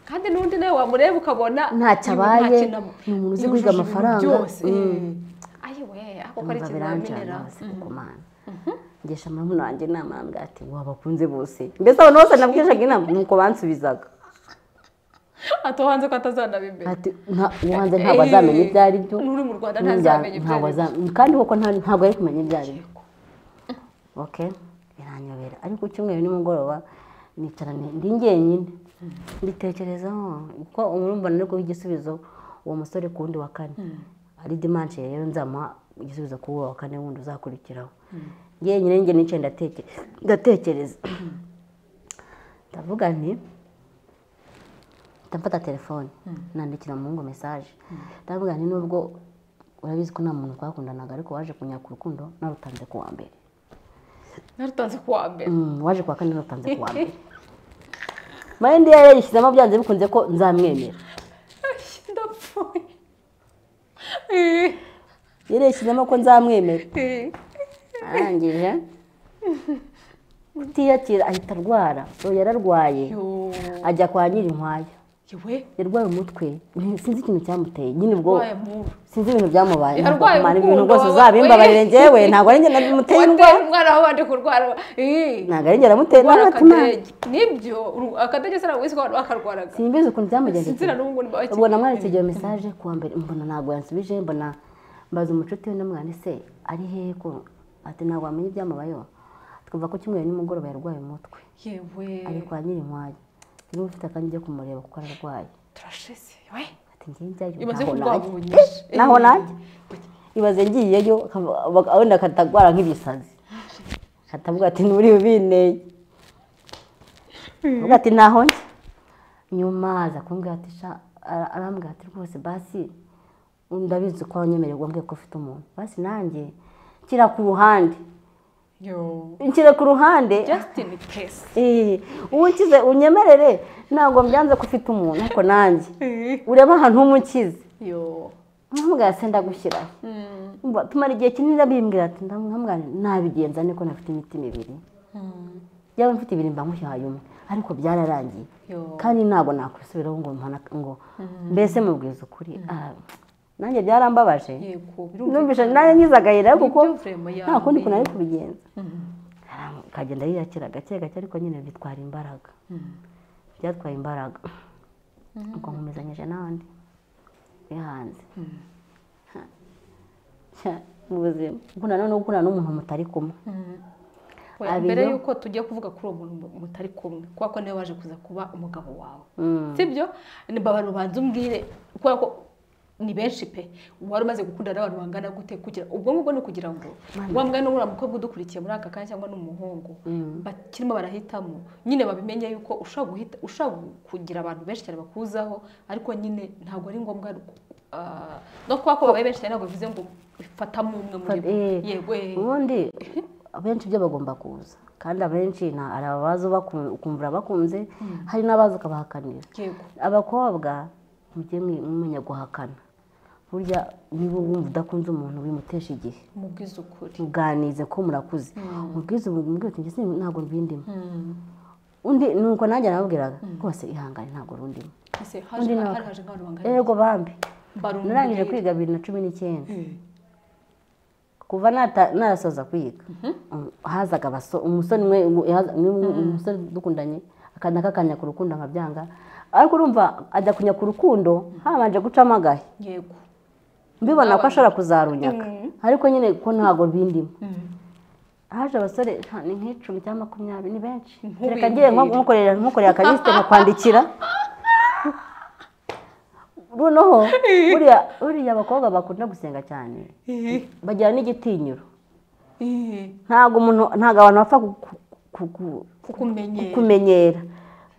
kandi n'undi nawe wamureba ukabona Ntacyo abaye, ntacyo na- ni umuntu uzi yujuje guhiga ibintu amafaranga. byose Mm. ayiwe ako ko ari numva birancanze ikizamini hose ku mana ngesha muramu wanjye inama arambwira ati wabakunze bose mbese abantu bose nabweshaga inama nuko bansubizaga atohanze ko atazanabimenya ati nta- uwanze ntabwo azamenya ibyo ari byo n'uri mu rwanda n'injyana ntazamenya ibyo ntabwo ari byo aza- kandi koko nta- ntabwo ari kumenya ibyo ari byo oke biranyobera ariko icyumweru nimugoroba nicara ni- ndi njyenyine mbitekerezaho kuko urumva nari kuba igisubizo uwo musore ku wundi wa kane ari dimanshi rero nzamuha igisubizo kuri uwo wa kane wundi uzakurikiraho njyenyine njye nicaye ndateke- ndatekereza ndavuga nti ndafata telefone nandikira umuhungu mesaje ndavuga nti nubwo urabizi ko nta muntu twakundanaga ariko waje kunyaka urukundo narutanze ku wa mbere narutanze ku wa mbere Mm, waje ku wa kane narutanze ku wa mbere mayindi yari yayishyizemo byanze bikunze ko nzamwemera ndapfuye Eh, yari yayishyizemo ko nzamwemera eh. arangije kutiyakira ahita arwara ubu yararwaye Yo. ajya kwa nyirinkwaya yewe yarwaye umutwe sinzi ikintu cyamuteye nyine ubwo waye muru sinzi ibintu byamubaye Yarwaye ntabwo mpana ibintu urukundo, rwose wabaye- uzabimbabarire njyewe ntabwo ari njye namuteye wateye indwara umwana wawe wabanje kurwara Ih. ntabwo ari njye namuteye kurwara indwara akadege nibyo uru- akadege sinabwo wese bakarwaraga simbizi ukuntu byamugendekeye sinzira n'ubu ngo ubwo namwandikiye iyo mesaje kuwa mbere mbona ntabwo yansubije mbona mbaza umucuti we namwana se ari hehe ko ati ntabwo wamenya ibyamubayeho twumva ko cyumweru nimugoroba yarwaye umutwe yewe ari kwa nyirinkwaya niba ufite akanya ujye kumureba kuko ararwaye turasheze yewe ati ngiye njyayo imaze ntaho najya kurwabunyije naho nanjye ibaze ngiyeyo akaba- baka- wenda akatagwara nk'ibisazi akatavuga ati nturi bubinteye avuga ati ntaho njya nyuma aza kumbwira ati sha ara- arambwira ati rwose basi ndabizi ko wanyemereye wambwiye ko ufite umuntu basi nanjye nshyira ku ruhande yo nshyira ku ruhande just in case Eh, uwukize unyemerere ntabwo mbyanze ko ufite umuntu ariko nanjye Ih. urebe ahantu h'umukize yo nkamubwira se ndagushyiraho Mm. Mba- tumara igihe kinini abimbwira ati ndamwambwira nabigenza niko nafite imitima ibiri Mm. yaba mfite ibiri mba mushyaye umwe ariko byararangiye yo kandi ntabwo nakwisubiraho ngo mpana ngo mbese mubwiza ukuri Ah, nanjye byarambabaje yego numvise nanjye ngize agahera kuko Nibyo vrema nta kundi kuntu ari yawe. kubigenza Aram- akagenda yirakira gake gake ariko nyine bitwara imbaraga byatwaye imbaraga ubwo nkomezanyije n'abandi bihanze Ha. Sha, mu buzima ubwo nanone gukunda n'umuntu mutari kumwe Oya, Abiyo. mbere y'uko tujya kuvuga kuri uwo muntu mutari kumwe kubera ko niwe waje kuza kuba umugabo wawe Mm. sibyo mbabara ubanza umbwire kubera ko ni benshi pe wari umaze gukundana n'abantu bangana gute kugira ubwo ngubwo ni ukugira ngo wa mwana n'uriya mukobwa udukurikiye muri aka kanya cyangwa n'umuhungu bakirimo barahitamo nyine babimenye yuko ushobora guhita ushobora kugira abantu benshi cyane bakuzaho ariko nyine ntabwo ari ngombwa ah, no kuba ko babaye benshi cyane ntabwo bivuze ngo fatamo umwe muri bo Eh, yego eh. ubundi abenshi ibyo bagomba kuza kandi abenshi nta- hari abaza baku- ukumvira bakunze hari n'abaza ukabahakanira yego abakobwa mujye mwe- mumenya guhakana burya niba wumva udakunze umuntu wimutesha igihe mubwize ukuri muganize ko murakuze mubwize ubu mbwira uti ngeze ntabwo mbindimo Mm. undi nuko nanjye narabwiraga rwose ihangane ntabwo rundimo Ese haje hari haje nk'abantu bangana ego bambi Mbarumva narangije mbwira. kwiga bibiri na cumi n'icyenda Mm. kuva nata- narasoza kwiga Mm, hazaga abaso- umusore umwe umu- yaza- umwe- umusore dukundanye akanda akakanya ku rukundo nkabyanga ariko urumva ajya kunya ku rukundo habanje gucamo agahe yego mbibona ko ashobora kuzarunyaka ariko nyine ko ntabwo bindimo Mm. haje abasore nta- ni nk'icumi cyangwa makumyabiri ni benshi Nkubibwire. reka ngiye nko- nkukorera nkukorera akalisite nkakwandikira noneho buriya buriya abakobwa bakunda gusenga cyane Eh, bagira n'igitinyiro eh. ntabwo umuntu ntabwo abantu bapfa ku- ku- ku- ku- kukumenyera kumenyera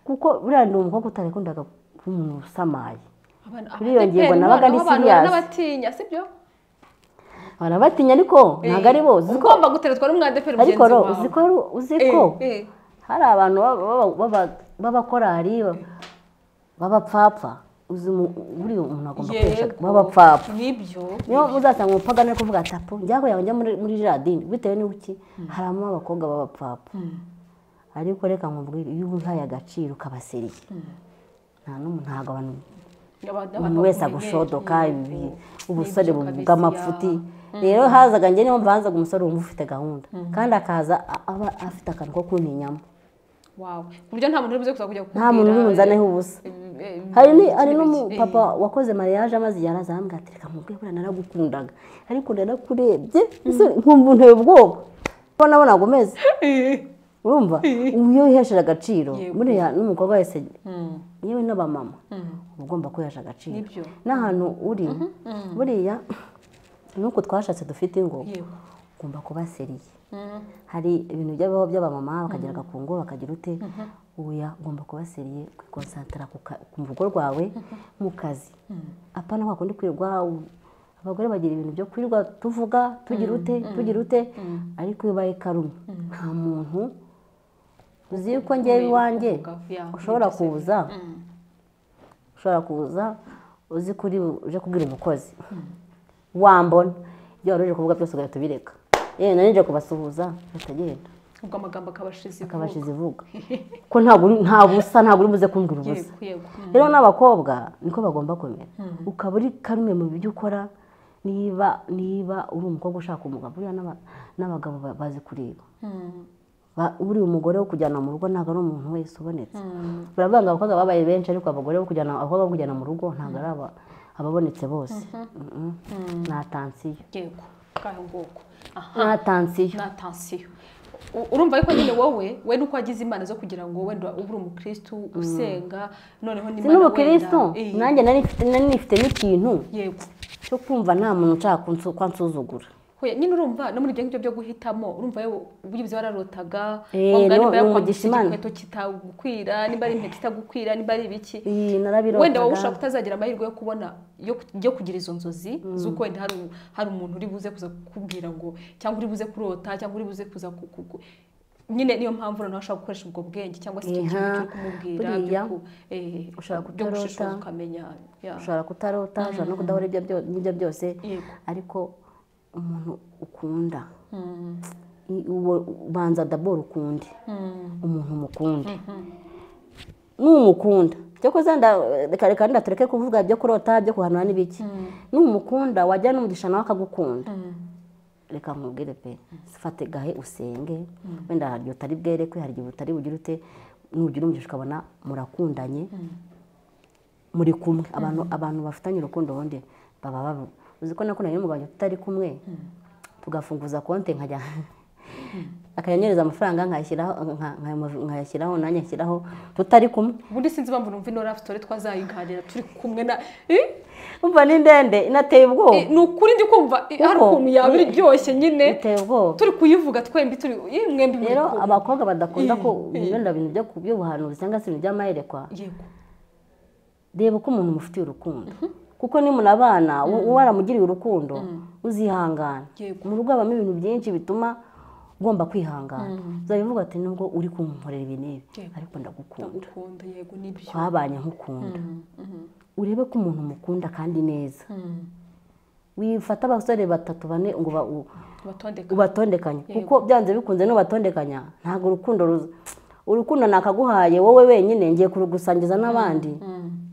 kuko buriya ni umukobwa utarakundaga kuba umuntu usamaye Abana- kuri iyo abadeperi ngingo nabaga n'abantu ndi b'abantu serious. n'abatinya sibyo barabatinya ariko ntabwo ari bose uzi ko- ugomba guteretswa n'umwadeperi ariko mugenzi ro wawe uzi ko ari- uzi ko hari abantu baba- baba- baba- b'abakorari b'abapfapfa uzi umu- buriya umuntu agomba kwihesha b'abapfapfa nibyo niyo uzasanga umupagani ari kuvuga ati apu njya kugira ngo njye muri muri jiradini bitewe n'uki haramo abakobwa b'abapfapfa ariko reka nkubwire iyo uhaye agaciro ukabaseriye nta n'umuntu ntabwo abantu Abantu- abantu umuntu wese bakumenyera, agushodoka yego. ibi ubusore Nibyo kabisa. bw'amapfuti rero hazaga njye niyo mpamvu hazaga umusore wumva ufite gahunda kandi akaza a- aba afite akantu ko kuntinyamo Wow. ku buryo nta muntu uri buze kuza kujya nta muntu uri bunzaneho ubusa hari ni hari n'umupapa wakoze mariage amaze igihe araza arambwira ati reka mubwire buriya naragukundaga ariko narakurebye isoni nkumva unteye ubwoba ko nabona ngo umeze urumva ubu iyo wihesheje agaciro Yego. buriya n'umukobwa wese yewe n'abamama uba ugomba kwihesha agaciro Nibyo. n'ahantu uri buriya nuko twashatse dufite ingo yego ugomba kuba seriye Mm. hari ibintu by'abaho by'abamama bakagira agakungu bakagira ute uya ugomba kuba seriye kwikonsantara ku ka- ku rugo rwawe mu kazi apana wakundi kwirirwa u- abagore bagira ibintu byo kwirirwa tuvuga tugira ute tugira ute ariko iyo ubaye karumwe nta muntu uzi yuko ngewe iwanjye Kugavuya, ushobora nibyo se. kuza Mm. ushobora kuza uzi kuri uje kubwira umukozi wambona ibyo wari uje kuvuga byose ugahita ubireka yewe nari nje kubasuhuza ugahita agenda ubwo amagambo akabashize akabashize ivuga ko ntabwo uri- ntabwo usa ntabwo uri buze kumbwira ubusa rero n'abakobwa niko bagomba kumera ukaba uri kamwe mu byo ukora niba niba uri umukobwa ushaka umugabo buriya n'aba- n'abagabo ba- bazi kureba Ba- buriya umugore wo kujyana mu rugo ntabwo ari umuntu wese ubonetse baravuga ngo abakobwa babaye benshi ariko abagore bo kujyana abakobwa bo kujyana mu rugo ntabwo ari aba- ababonetse bose Mm-mm. nta tansiyo yego bwaho bwoko aha nta tansiyo nta tansiyo U- urumva yuko nyine wowe we nuko wagize imana zo kugira ngo wenda ube uri umukirisitu usenga noneho si n'imana n'ubukirisitu wenda- nanjye nari mfite nari nifite n'ikintu yego cyo kumva nta muntu ushaka kunsu- kwa nsuzugura Hoya, nyine urumva no muri ibyo ngibyo byo guhitamo urumva yewe ubugizi wararotaga Eh, wabwa no- nimba ni umugisha yakwambutse Imana. igikweto kitagukwira nimba ari impeta itagukwira nimba ari ibiki iyi narabirotaga wenda wowe ushobora kutazagira amahirwe yo kubona yo yo kugira izo nzozi z'uko wenda hari u- hari umuntu uri buze kuza kukubwira ngo cyangwa uri buze kurota cyangwa uri buze kuza ku- ku- ku- nyine niyo mpamvu noneho ushobora gukoresha ubwo bwenge cyangwa se icyo Iha, kintu cyo kumubwira byo buriya, ku- eh, ushobora byo kutarota. gushishoza ukamenya ya. ushobora kutarota ushobora no kudahura ibyo byo- n'ibyo byose Yego. ariko umuntu ukunda Mm, i- uwo ubanza daboro ukunde mm, umuntu mukunda mhm. numukunda cyo kuza reka reka ndatureke kuvuga ibyo kurota byo guhanura n'ibiki numukunda wajya n'umugisha nawe akagukunda Mm. reka nkubwire pe fate gahe usenge wenda hari igihe utari bwerekwe hari igihe utari bugire ute nugira umugisha ukabona murakundanye muri kumwe abantu abantu bafitanye urukundo ubundi baba baba uzi ko nakundanye n'umugabo wanjye tutari kumwe tugafunguza konti nkajya akanyanyereza amafaranga nkayashyiraho nka- nka- nkayashyiraho nanjye nshyiraho tutari kumwe ubundi sinzi impamvu numva ino rafitore twazayiganira turi kumwe na umva ni ndende inateye ubwoba ni ukuri ndi kumva eh, hari Uko? ukuntu yaba iryoshye nyine iteye ubwoba turi kuyivuga twembi turi eh, mwembi muri rero kumwe. abakobwa badakunda ko Eh, eh. wenda ibintu byo ku- by'ubuhanuzi cyangwa se ibintu by'amayerekwa yego reba uko umuntu mufitiye urukundo kuko ni munabana wo- uwo waramugiriye urukundo uzihangana Yego. mu rugo habamo ibintu byinshi bituma ugomba kwihangana uzabivuga ati nubwo uri kunkorera ibi n'ibi Yego. ariko ndagukunda ndagukunda yego nibyo twabanye nk'ukunda urebe ko umuntu mukunda kandi neza Mm. wifata abasore batatu bane ngo ba- u- tubatondeka ubatondekanye kuko byanze bikunze n'ubatondekanya ntabwo urukundo ruza urukundo nakaguhaye wowe wenyine ngiye kurugusangiza n'abandi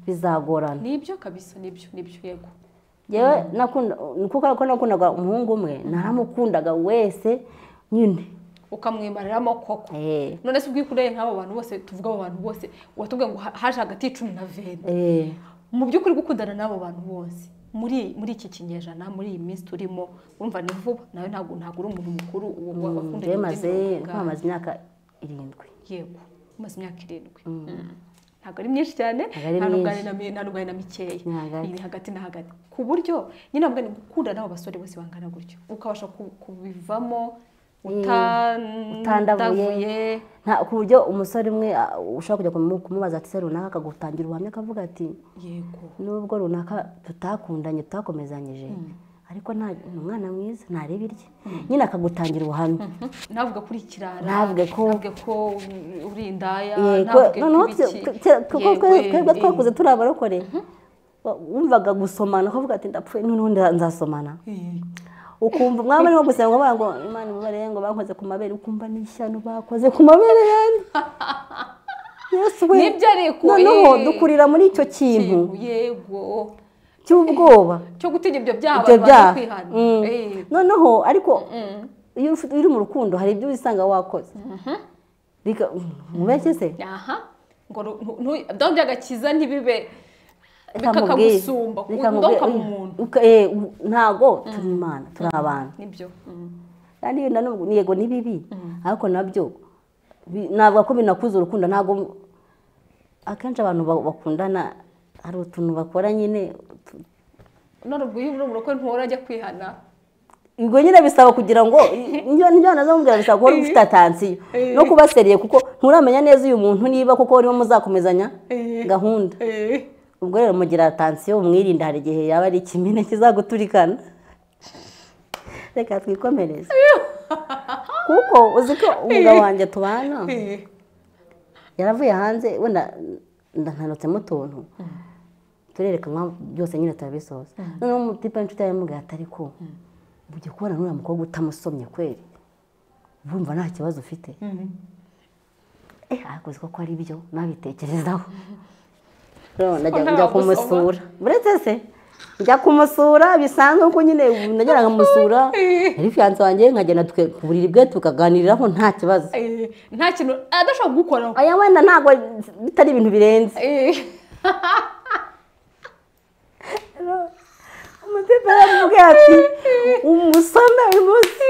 bizagorana nibyo kabisa nibyo nibyo yego yewe nakunda ni kuko ko nakundaga umuhungu umwe naramukundaga wese nyine ukamwimarira koko Eh, none se ubwikureye nk'abo bantu bose tuvuga abo bantu bose watubwiye ngo ha- haje hagati y'icumi na venti eh, mu by'ukuri gukundana n'abo bantu bose muri muri iki kinyejana muri iyi minsi turimo urumva ni vuba nawe ntabwo ntabwo uri umuntu mukuru uwo wa- wakundanye njyewe mu maze by'imibonano bwawe. nkamaze imyaka irindwi yego umaze imyaka irindwi Mm. ntabwo ari myinshi cyane Ntabwo ari nta n'ubwari myinshi. na mi- nta n'ubwari na mikeya Ni hagati. iri hagati na hagati ku buryo nyine ntabwo ni gukunda n'abo basore bose bangana gutyo ukabasha ku- kubivamo utan- utandavuye. utandavuye. nta ku buryo umusorere umwe ah, ushobora kujya kumu- kumubaza ati se runaka akagutangira ubuhamya akavuga ati yego nubwo runaka tutakundanye tutakomezanyije ariko nta ni umwana mwiza ntareba irye nyine akagutangira ubuhamya ntavuge kuri ikirara Ntavuge ko- ntavuge ko uri indaya yego ntavuge noneho kuri iki. twe- twe- kuko Yego, twe- twebwe eh, twakuze turi abarokore wa- wumvaga gusomana ukavuga ati ndapfuye noneho nda- nzasomana eh, ukumva umwami arimo gusenga ngo ngo imana ibabare ngo bankoze ku mabere ukumva n'ishyano bakoze ku mabere yanjye yesu we Nibyo ariko, noneho eh. dukurira muri icyo kintu yego yego cy'ubwoba cyo gutinya ibyo byaha ibyo abantu byaha bazi kwihana Mm. Eh, noneho ariko iyo ufite- iyo uri mu rukundo hari ibyo wisanga wakoze Bika- mubeshye se aha ngo ru- ntu- ntu- dore byagakiza ntibibe kamubwire. kakagusumba Reka undi mubwire, ukaba oya, umuntu uka- eh, u- ntago turi imana turi abantu nibyo mm. kandi yenda n'ubwo ni yego ni bibi ariko nabyo bi- navuga ko binakuza urukundo ntabwo akenshi abantu ba- bakundana hari utuntu bakora nyine tu- none ubwo iyo uri umurokore ntuhora ajya kwihana ubwo nyine bisaba kugira ngo njya nazamubwira bisaba kuba ufite atansiyo no kuba seriye kuko nturamenya neza uyu muntu niba kuko urimo muzakomezanya gahunda ubwo rero mugira atansiyo umwirinde hari igihe yaba ari ikimina kizaguturikana reka twikomereze kuko uzi ko umugabo wanjye tubana Eh, yaravuye hanze wenda ndankanutsemo utuntu turerekanwa byose nyine turabisoza noneho umutipe w'inshuti yawe yamubwira ati ariko ugiye kubona n'uriya mukobwa utamusomye kweri bumva nta kibazo ufite eh arakoze ko ari byo nabitekerezaho Ko ntawe njya kumusura wagusoma. uretse se njya kumusura bisanzwe kuko nyine ubu nagera nkamusura yari fiyanse wanjye nkagenda tuke- ku buriri bwe tukaganiriraho nta kibazo Eh, nta kintu adashobora kugukoraho aya wenda ntabwo bitari ibintu birenze Eh, umutepe yaramubwiye ati umusome uyu munsi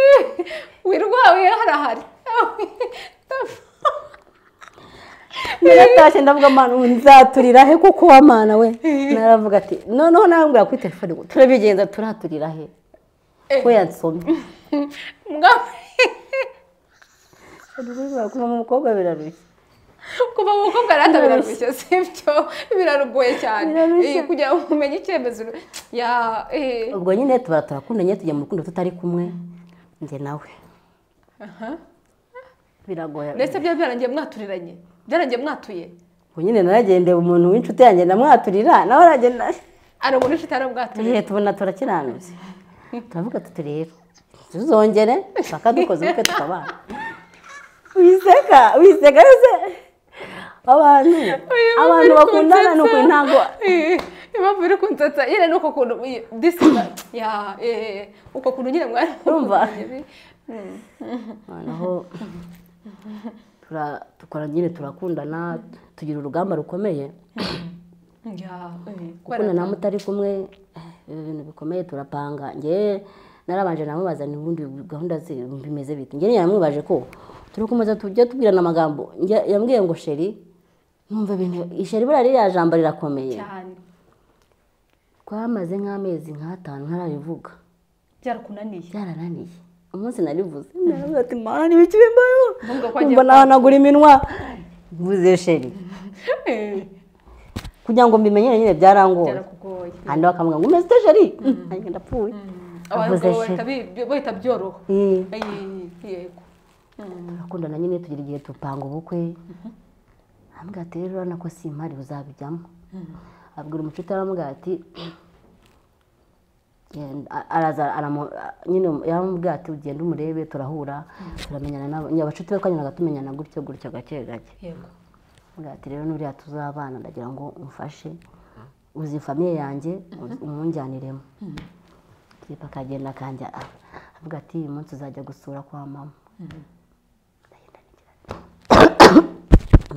wirwawe harahari naratashye ndavuga amana ubu nzaturira he kuko uwa mana we naravuga ati noneho narambwira kuri telefone ngo turabigenza turaturira he ko yansomye Mugabo, kuva mu mukobwa birarushya kuva mu mukobwa arata Birarushya. birarushya sibyo birarugoye cyane Birarushya. Eh, kugira ngo umenye icyemezo ya eh, ubwo nyine tuba turakundanye tujya mu rukundo tutari kumwe njye nawe aha. biragoye ndetse byaba byarangiye mwaturiranye byarangiye mwatuye ubwo nyine naragendeye umuntu w'inshuti yanjye ndamwaturira nawe aragenda ari umuntu ufite arabwaturiye Eh, tubona turakiranutse turavuga tuti rero tuzongere bakadukoze ubukwe tukabana wiseka wiseka ese abantu abantu bakundana ni ukuri ntabwo impamvu iri kunsetsa nyine ni uko kuntu disima ya eh, uko kuntu nyine mwari Urumva? Mm. noneho tura- dukora nyine turakundana tugira urugamba rukomeye Ya, eh, gukunda nawe utari kumwe eh, ibi bintu bikomeye turapanga njye narabanje namubaza n'ubundi gahunda ze bimeze bite njye yamwibaje ko turi kumeza tujya tubwirana amagambo njye yambwiye ngo sheri numva ibintu isheri buriya ririya jambo rirakomeye cyane twamaze nk'amezi nk'atanu ntarabivuga byarakunaniye byarananiye umunsi narivuze naravuze ati mana ni ibiki bimbayeho Nubwo ko agiye numva nahanagura iminwa mvuze sheri Eh, kugira ngo mbimenyere nyine byarangora byarakugoye kandi bakamubwira ngo umeze ute sheri nanjye ndapfuye abagabo Avuze bahita bi- bi- bahita byoroha Eh. Eh, yego turakundana nyine tugira igihe dupanga ubukwe arambwira ati rero urabona ko simpari uzabijyamo abwira umucuti aramubwira ati genda- a- araza aramu- a- nyine yaramubwira ati ugenda umurebe turahura turamenyana n'abo nyine abacuti be twanyuraga tumenyana gutyo gutyo gake gake yego aramubwira ati rero nuriya tuzabana ndagira ngo umfashe uzi famiye yanjye umunjyaniremo kipa akagenda akanjya avuga ati uyu munsi uzajya gusura kwa mama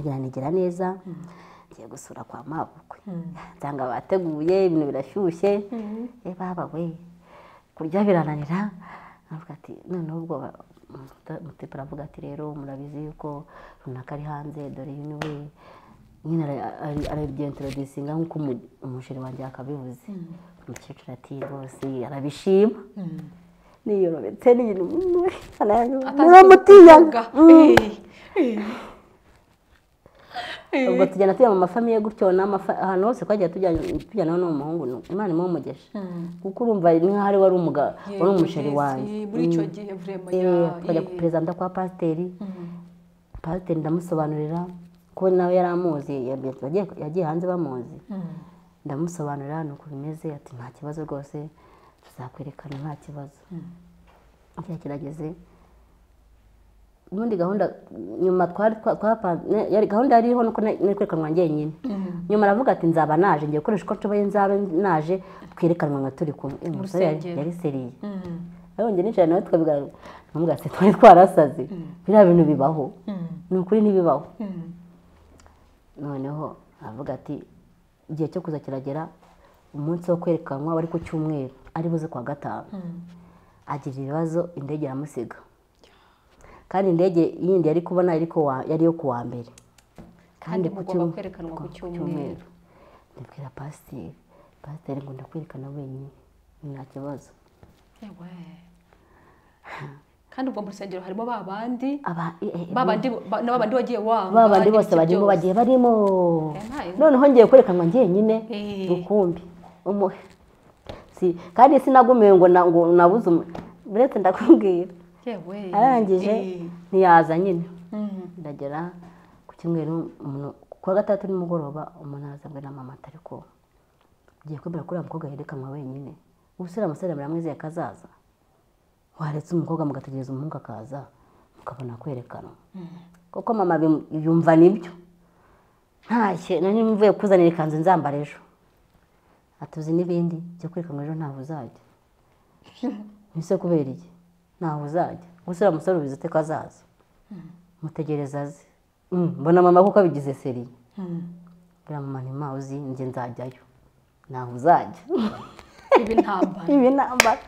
biranigira neza ngiye gusura kwa mabukwe nsanga bateguye ibintu birashyushye eh baba we kurya birananira aravuga ati noneho ubwo ba- muta- mutipe aravuga ati rero murabizi yuko runaka ari hanze dore uyu ni we nyine ara- ari- arabyentrodusinga nk'uko umu- umusheri wanjye yakabivuze umukecuru ati rwose arabishima niyorobetse n'ibintu muramutinya kuvuga. Eh, eh. ubwo tugenda tujya mu mafamiye gutyo n'amafa- ahantu hose twagiye tujya- tujyanaho n'umuhungu ni- imana imuha umugisha kuko urumva ni nk'aho ari wari umuga Yego, wari umusheri yes, wanjye eh, muri icyo gihe vrema Eh, ya tukajya ku eh, perezida kwa pasiteri mm. pasiteri ndamusobanurira ko nawe yari amuzi yagiye- yagiye hanze bamuzi Mm. ndamusobanurira ni uko bimeze ati nta kibazo rwose tuzakwerekana nta kibazo igihe kirageze ubundi gahunda nyuma twari twa- twapanze ne- yari- gahunda yariho nuko na- nari kwerekanwa njyenyine nyuma aravuga ati nzaba naje ngiye gukoresha uko nshoboye nzabe naje twerekanwa nka turi kumwe Eh, umusore yari- Urusengero. yari seriye Mm. abongeye nicara nawe tukabiganira ndamuvuga ati twari twarasaze biriya bintu bibaho Mm. ni ukuri ntibibaho Mm. noneho aravuga ati igihe cyo kuza kiragera umunsi wo kwerekanwa wari ku cyumweru ari buze kuwa gatanu agira ibibazo indege iramusiga kandi indege yindi yari kubona yari ku wa- yari iyo ku wa mbere kandi ku mugomba cyum- kwerekanwa ku ku cyumweru ndabwira pasiteri pasiteri ngo ndakwerekana wenyine nta kibazo Yewe. kandi ubwo mu rusengero harimo ba bandi Aba- eh, eh, ba bandi ba- na ba bandi wagiye wanga ba bandi bose n'ibiki barimo byose. bagiye barimo Eh, ntayo. noneho ngiye kwerekanwa njyenyine Eh. rukumbi umuhe Si- kandi sinagumiwe ngo na- ngo nabuze umu- buretse ndakubwira yewe arangije Eh. ntiyaza nyine Mm. ndagera ku cyumweru umuntu ku wa gatandatu nimugoroba umuntu araza ngo na mama atari ko ugiye kwemera ko uriya mukobwa yerekanwa wenyine ubusore amasore muramwizeye akazaza waretse umukobwa mugategereza umuhungu akaza ukabona kwerekanwa kuko mama bim- yumva nibyo ntashye nari mvuye kuzanira ikanzu nzambara ejo atuzi n'ibindi byo kwerekanwa ejo ntaho uzajya ese kubera iki ntaho uzajya gusa uriya musore ubizi ute ko azaza mutegereza aze Mm, mbona mama kuko abigize seriye buriya mama ntima uzi njye nzajyayo ntaho uzajya ibi ntambara ibi nambara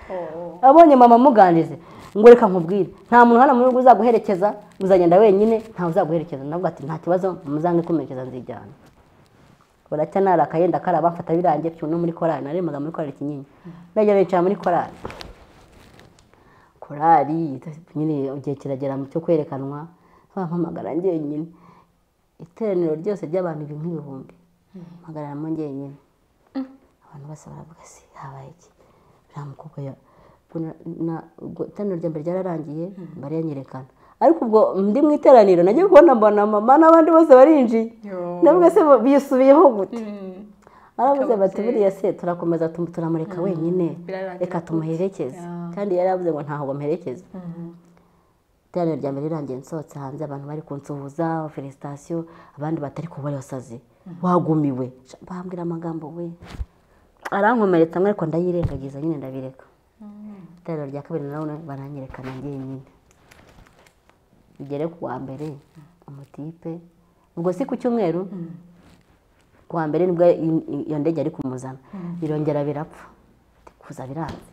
abonye mama amuganirize ngo reka nkubwire nta muntu hano mu rugo uzaguherekeza uzagenda wenyine ntawe uzaguherekeza navuga ati nta kibazo muzange kumerekeza nzijyana buracya narakaye ndakaraba mfata birangiye cyuno muri korari naremaga muri korari kinyinya ndagera nicara muri korari korari nyine igihe kiragera mu cyo kwerekanwa bampamagara njyenyine iteraniro ryose ry'abantu ibi nk'ibihumbi mpagararamo njyenyine abantu bose baravuga si habaye iki nta mukobwa ya ubwo na- na- ubwo iteraniro rya mbere ryararangiye baranyerekana ariko ubwo ndi mu iteraniro nagiye kubona mbona mama n'abandi bose barinjiye Yo. ndavuga se bo- bisubiyeho gute Mm. baravuze Bikaba bati byiza. buriya se turakomeza tumu- turamureka wenyine Birarangira reka tumuherekeze Yeah. kandi yari yavuze ngo ntaho bamuherekeza Mhm. iteraniro rya mbere rirangiye nsohotse hanze abantu bari kunsuhuza felicitasiyo abandi batari kuba wasaze wagumiwe bambwira amagambo we arankomeretsa mwe ariko ndayirengagiza nyine ndabireka iteraniro rya kabiri narabona baranyerekana njyenyine bigere ku wa mbere amatipe ubwo si ku cyumweru ku wa mbere nibwo i- i- iyo ndege yari kumuzana birongera birapfa Ati, kuza biranze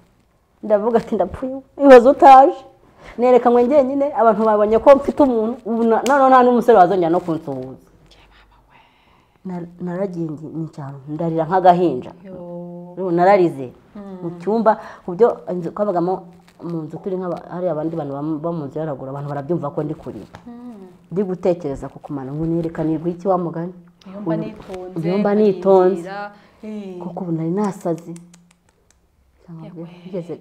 ndavuga ati ndapfuye ibaze utaje nerekanywe njyenyine abantu babonye ko mfite umuntu ubu na- noneho nta n'umusore wazongera no kunsuhuza Na- naragiye ngi- nicara ahantu, ndarira nk'agahinja Yo. Ubu nararize mu cyumba ku byo inzu- twabagamo mu nzu turi nk'aba- hari abandi bantu bam- bo mu nzu yaragura abantu barabyumva ko ndi kurira ndi gutekereza ku kumara ngo nereka nirwa iki wa mugani Iyo mba nitonze Iyo mba nitonze. nkarinjira. Eh. kuko ubu nari nasaze Yewe. ngeze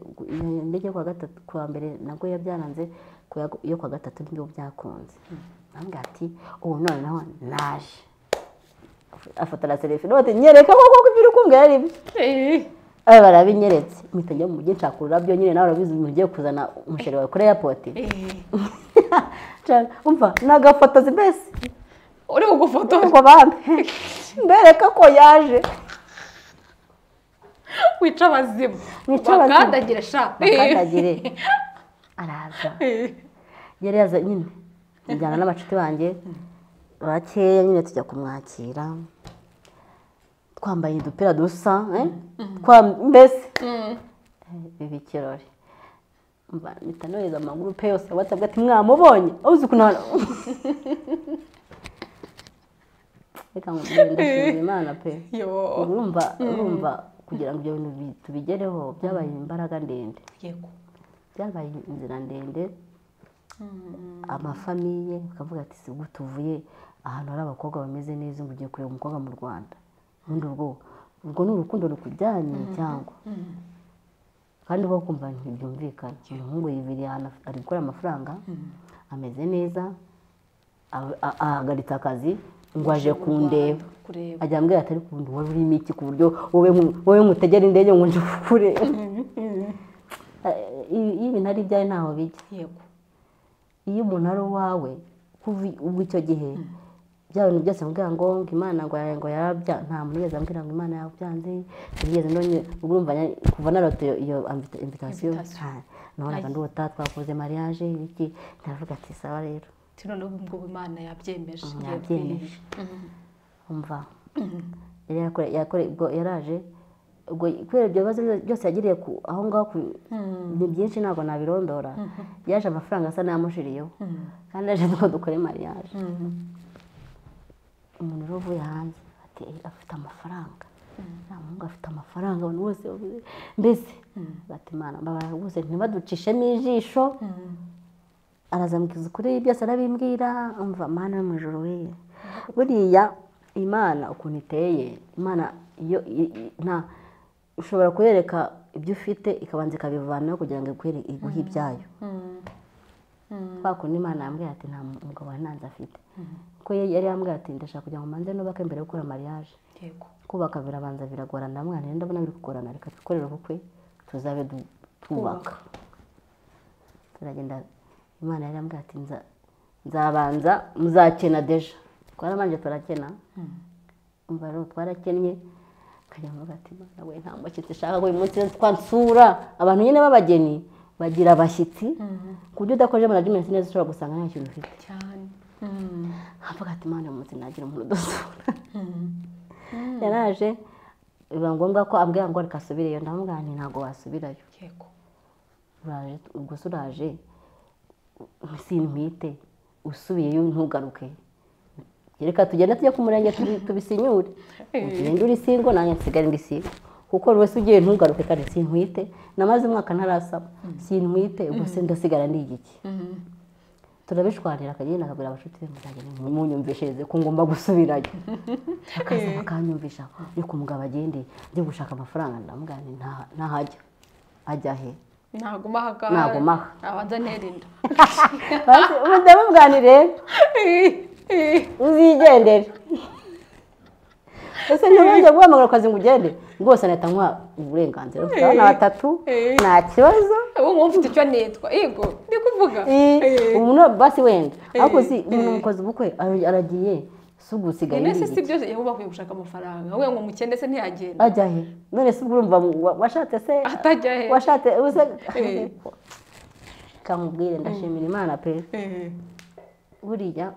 ndege kwa gatatu kwa mbere nabwo iyo byaranze ku ya- iyo kwa gatatu nibyo byakunze nambwira ati ubu noneho naje afata na selfie note nyereka koko ko ibyo uri kumbwira ari byo Eh. abe barabinyeretse mpita njya mu mujyi nshaka ururabyo nyine nawe urabizi umuntu ugiye kuzana umusheri wawe kuri airport Eh. Nshaka- umva ni agafotozi mbese uri bugufotora ngo bampe mbereka ko yaje wica abazimu Wica abazimu. bakandagira sha bakandagire araza Eh. yari yaza nyine njyana n'abacuti banjye bakeya nyine tujya kumwakira twambaye udupira dusa eh? Twa- mbese Mm. biba ikirori mba mpita nohereza amagurupe yose ya watsapu ati mwamubonye uzi ukuntu hano reka ngo ndashimira imana pe yo urumva urumva kugira ngo ibyo bintu bi- tubigereho byabaye imbaraga ndende yego byabaye inzira ndende amafamiye bakavuga ati si gute uvuye ahantu hari abakobwa bameze neza ngo ugiye kureba umukobwa mu rwanda ubundi urwo urwo ni urukundo rukujyanye cyangwa kandi rwo kumva ntibyumvikana umuhungu yibiriye ahantu af- ari gukora amafaranga ameze neza a- a- ahagaritse akazi ngo aje kundeba kureba ajya ambwira atari ku bundi wari urimo iki ku buryo wowe nku- wowe nkutegera indege ngo nje kukureba Eh, iyo iyo ibintu ari ibyawe ntaho bijya yego iyo umuntu ari uwawe kuva i- ubu icyo gihe bya bintu byose mbwira ngo ngo imana ngo ya- ngo yarabya nta muntu yigeze ambwira ngo imana yabyanze sinigeze ndonye ubwo urumva nya- kuva narote iyo- iyo invita- invitation Invitation. nta- nabonaga ndi uta twakoze mariage iki ndavuga ati sawa rero tino ngo imana yabyemeje yabyemeje. Mhm. umva yari yakore- yakore ubwo yaraje ubwo kubera ibyo bibazo byose yagiriye ku aho ngaho ku- ni byinshi ntabwo nabirondora yaje amafaranga asa n'ayamushiriyeho kandi yaje ngo dukore mariage Mhm. umuntu rero uvuye hanze ati "Eh, afite amafaranga nta muhungu afite amafaranga abantu bose bavuze mbese bati imana mbabara rwose ntibaducishemo ijisho Mhm. arazamukiriza ukuri byose arabimbwira umva mana yo mu ijoro we buriya imana ukuntu iteye imana iyo i- i- nta ushobora kuyereka ibyo ufite ikabanza ikabivanaho kugira ngo ikwere iguhe ibyayo Mhm. kwa kundi imana yambwira ati nta mugabo wa nanze afite kuko ye- yari yambwira ati ndashaka kugira ngo manze nubake mbere yo gukora mariage yego kubaka birabanza biragorana ndamwana rero ndabona biri kugorana reka twikorere ubukwe tuzabe du- twubaka turagenda imana yari yambwira ati "Nza- nzabanza muzakena deja twarabanje turakena umva rero twarakennye nkajya mu ati imana we nta mushyitsi ushaka ngo uyu munsi twansura abantu nyine b'abageni bagira abashyitsi ku buryo udakoze manajimenti neza ushobora gusanga nta kintu ufite cyane havuga ati imana uyu munsi nagira umuntu udasura yaraje biba ngombwa ko ambwira ngo reka asubireyo ndamubwira nti ntabwo wasubirayo yego uraje ubwo se uraje simpite usubiyeyo ntugaruke reka tugende tujye ku murenge tubi- tubisinyure ugende uri singo nanjye nsigare ndi singo kuko buri wese ugiye ntugaruke kandi sinkwite namaze umwaka ntarasaba sinkwite ubwo se ndasigara ndi igiki turabishwanira akagenda akagura abashuti be muzajya munyumvishereze ko ngomba gusubirayo akaza bakanyumvisha ariko umugabo agende njye gushaka amafaranga ndamubwira nti "Nta- ntahajya ajya he naguma aha ngaha Naguma aha. abanza nterinda Basi, ubu ndamubwanire uzigendere ese ntibajya guhamagara akazi ngo ugende rwose nahita nkuha uburenganzira bufite abana batatu nta kibazo ubu ngubu mfite icyo nitwa yego ndi kuvuga Eh. ubu no basi wenda ariko uzi Eh. umuntu mukozi ubukwe ara- aragiye si ubu usigaye none se uri si byo yaba bavuye gushaka amafaranga wowe ngo umukende se ntiyagenda ajya he none se ubwo urumva wa- washatse se Atajya he. washatse uze Eh. kamubwire ndashimira imana pe Eh, buriya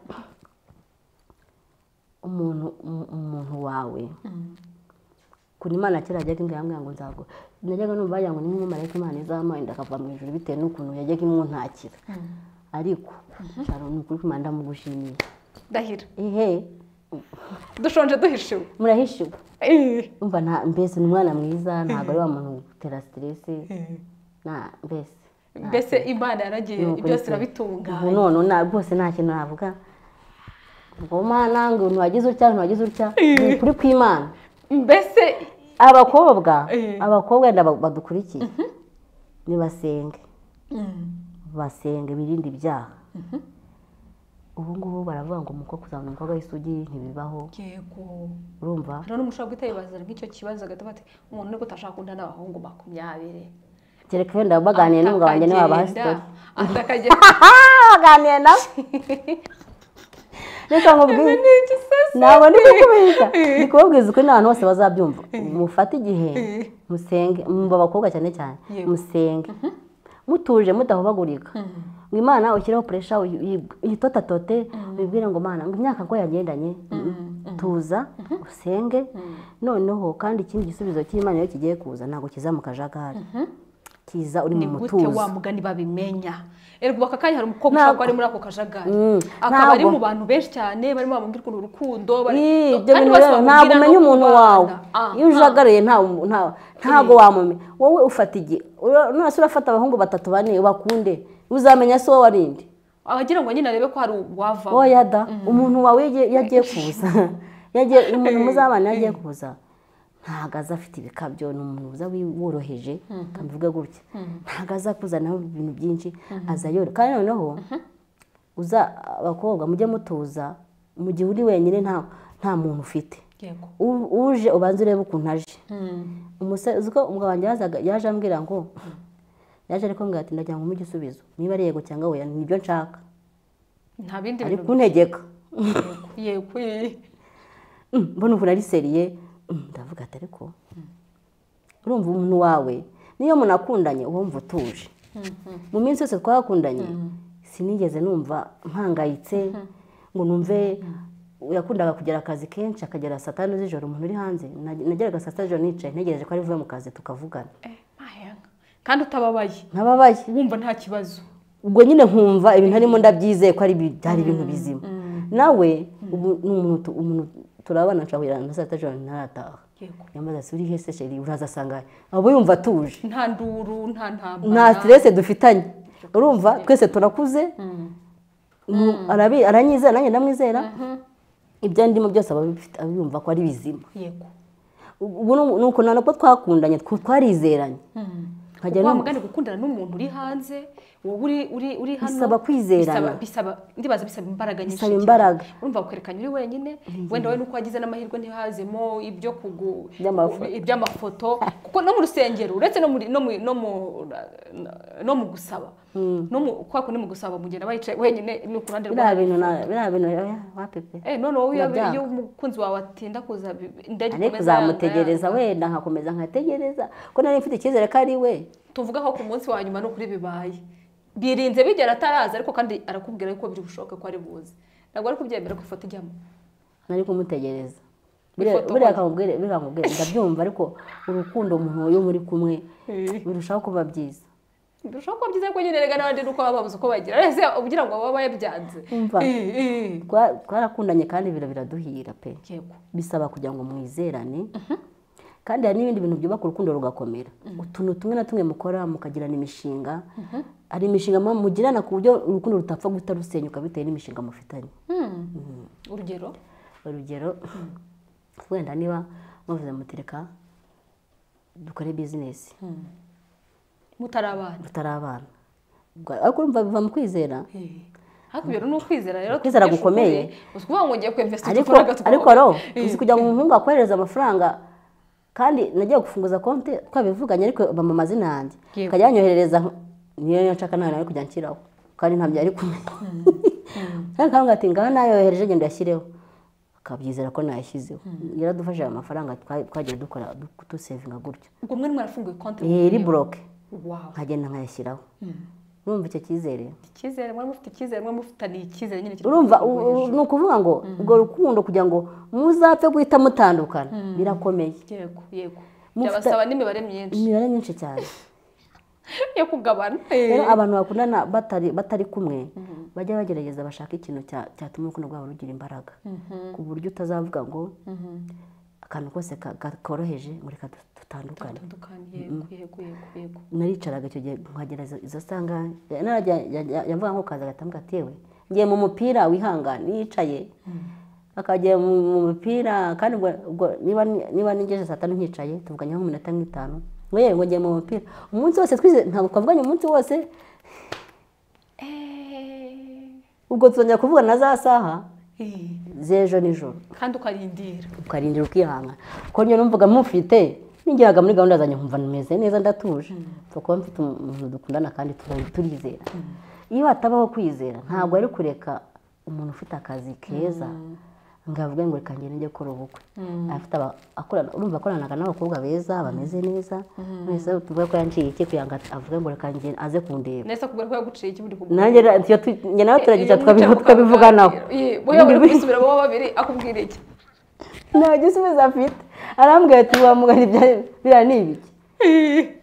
umuntu um- umuntu wawe kuri imana kera yajyaga imbwa yambwira ngo nzago najyaga numva bagira ngo ni nk'umumarayika imana izamuha inda akava mu ijuru bitewe n'ukuntu yajyaga imwuntakira ariko hari ni ukuri kumana ndamugushimiye ndahira ihe dushonje duhishiwe murahishiwe Eh, umva nta mbese ni umwana mwiza ntabwo ari wa muntu utera siteresi nta mbese mbese imana yaragiye Ni ukuri byose pe. ubu irabitunganya none nta rwose nta kintu navuga ngo mana ngo ntiwagize utya ntiwagize utya ni ukuri kw'imana mbese abakobwa Eh. abakobwa wenda ba- badukurikiye nibasenge Mm, basenge birinde ibyaha ubu ngubu baravuga ngo umukobwa kuzabona umukobwa w'isugi ntibibaho yego urumva none umuntu ushobora guhita yibazira nk'icyo kibazo agataha ati umuntu niko utashaka kunda n'abahungu makumyabiri kereka wenda baganiye n'umugabo wanjye niwe wabaha sitori atakagenda baganiye nawe reka nkubwire ni iki sasa ntabwo ndi kukubeshya ndi kubabwiza ukuri n'abantu bose bazabyumva mufate igihe musenge mu bakobwa cyane cyane Yego. musenge mutuje mudahubagurika ngo imana ushyireho puresha yitotatote wibwire ngo mana ngo imyaka ngo yagendanye tuza usenge noneho kandi ikindi gisubizo cy'imana iyo kigiye kuza ntabwo kiza mu kajagari kiza uri mu ni gute mutuzo wa mugani babimenya erwa aka kanya hari umukobwa Ntabwo- ushaka ari muri ako kajagari Mm, akaba ari ntabwo- mu bantu benshi cyane barimo bamubwira ukuntu urukundo bari- Ii, ibyo kandi bintu bose rero bamubwira ntabwo no umenya umuntu wawe kubana. Ah, iyo ujagariye nta- nta- ntabwo wamumenya wowe ufata igihe Ura- nonese urafata abahungu batatu bane bakunde uzamenya si wowe warindi ah. abagira ngo nyine arebe ko hari uwava wowe yada umuntu wawe yagiye yagiye kuza Yagiye- umuntu muzabana yagiye kuza ntabwo aza afite ibikabyo ni umuntu uza wi- woroheje kamuvuge gutya ntabwo aza kuzanaho ibintu byinshi aza yoroheje kandi noneho uza abakobwa mujye mutuza mu gihe uri wenyine nta nta muntu ufite yego u- uje ubanza urebe ukuntu aje umusore uzi ko umugabo wanjye yazaga yaje ambwira ngo yaje ariko mbwira ati ndagira ngo umuhe igisubizo niba ari yego cyangwa oya nibyo nshaka nta bindi ari bintu kuntegeka yego eh. Mm, mbona ukuntu ari seriye Mm, ndavuga ati ariko urumva umuntu wawe niyo munakundanye uba wumva utuje mu minsi yose twakundanye sinigeze numva mpangayitse ngo numve yakundaga kugera akazi kenshi akagera saa tanu z'ijoro umuntu uri hanze Nage- nageraga saa sita z'ijoro nicaye ntegereje ko ari buve mu kazi tukavugana Eh, mahenga kandi utababaye ntababaye wumva nta kibazo ubwo nyine nkumva ibintu arimo ndabyizeye ko ari bi- byari ibintu bizima nawe ubu ni umuntu tu- umuntu turabana nshobora kugera na saa sita z'ijoro ntarataha yego yamaze si uri hese sheri uraza asanga abo yumva atuje nta nduru nta ntambara nta stress dufitanye urumva twese turakuze Mu- arabi- aranyizera nanjye ndamwizera ibyo ndimo byose aba abifite- abiyumva ko ari bizima yego ubu ni uku ntabwo twakundanye tw- twarizeranye nkajya wa no mugani gukundana n'umuntu uri hanze wowe uri uri uri hano Bisaba kwizerana. bisaba- bisaba ndibaza bisaba imbaraga nyinshi Bisaba cyane. imbaraga. urumva kwerekana uri wenyine wenda wowe nuko wagize n'amahirwe ntihazemo ibyo kugu Iby'amafoto. iby'amafoto kuko no mu rusengero uretse no muri no mu no mu no mu gusaba no mu kwa kundi mu gusaba mugenda bayicaye wenyine ni ku ruhande biriya bintu rwawe. na- biriya bintu oya, wa pepe Eh, noneho iyo Birabyanga. iyo umukunzi wawe atinda kuza ndege ariko uzamutegereza wenda nkakomeza nkategereza ko nari mfite icyizere ko ari we tuvuga ko ku munsi wa nyuma ni ukuri bibaye birinze bigera ataraza ariko kandi arakubwira yuko biri bushoboke ko ari buze ntabwo ari kubyemera ko ifoto ijyamo nari kumutegereza Ifoto buriya koko. akamubwire buriya akamubwire ndabyumva ariko urukundo umuntu iyo muri kumwe birushaho kuba byiza birushaho kuba byiza ko nyine rega n'abandi nuko baba babuze uko bagira ese ugira ngo baba bayabyanze Umva. Eh, eh. Twa- twarakundanye kandi ibiro biraduhira pe yego bisaba kugira ngo mwizerane kandi hari n'ibindi bintu byubaka urukundo rugakomera utuntu tumwe na tumwe mukora mukagirana imishinga hari imishinga muba mugirana ku buryo urukundo rutapfa guhita rusenyuka bitewe n'imishinga mufitanye urugero urugero wenda niba muvuze mutereka dukore bizinesi mutari abana tutari abana Ubwo- ariko urumva biva mu kwizera Eh. ariko ibyo ni ukwizera rero Ukwizera tubyishukure. gukomeye. uzi kuvuga ngo ngiye kwemvesita ariko ariko ro uzi kugira ngo umuhungu akohereze amafaranga kandi nagiye gufunguza konti twabivuganye ariko bampa amazina yanjye Yego. akajya yanyoherereza nk- niyo nshaka nawe nawe kujya nshyiraho kandi ntabyo ari kumenya kandi akambwira ati ngaho nayohereje genda uyashyireho akabyizera ko nayashyizeho yaradufashije ayo mafaranga twa- twagiye dukora du- dusevinga gutyo ubwo mwe mwarafunguye konti iri buroke wawe nkagenda nkayashyiraho urumva icyo cyizere icyizere mwari mufite icyizere mwari mufitaniye icyizere nyine kiri urumva ku rwego rwo hejuru. ni ukuvuga ngo urwo rukundo kugira ngo muzapfe guhita mutandukana birakomeye yego yego Mufite- byabasaba n'imibare myinshi imibare myinshi cyane yo kugabana rero Eh. abantu bakundana batari batari kumwe bajya bagerageza bashaka ikintu cya- cyatuma urukundo rwabo rugira imbaraga ku buryo utazavuga ngo akantu kose ka- ka- koroheje ngo reka du- dutandukane Dutandukanye, yego yego yego yego naricaraga icyo gihe nkagera izo sanga yavuga nko kaza agatambwa atewe ngiye mu mupira wihangane yicaye akagera mu mu mupira kandi ubwo- ubwo niba niba nigeje saa tanu nkicaye tuvuganya nko mu minota nk'itanu ngo yewe ngo ngiye mu mupira umunsi wose twize ntabwo twavuganye umunsi wose ubwo tuzongera kuvuga na za saha Eh. z'ejo nijoro kandi ukarindira ukarindira ukihangana kuko njye numvaga mufite nigeraga muri gahunda zanjye nkumva meze neza ndatuje kuko mfite umuntu dukundana kandi turi- turizera iyo hatabaho kwizera ntabwo ari kureka umuntu ufite akazi keza ngo avuge ngo reka ngende njye gukora ubukwe afite aba- akorana urumva akoranaga n'abakobwa beza bameze neza wese tuvuge ko yanciye iki kugira ngo avuge ngo reka ngende aze kundeba nese kubera ko yaguciye iki buri kugura nanjye ra- iyo tu- njye nawe turagica Iyo mwicara tukabivuganaho mukaganira. Eh, wowe uri kwisubira bo babiri akubwira iki nta gisubizo afite arambwira ati wamugana ibya biriya ni ibiki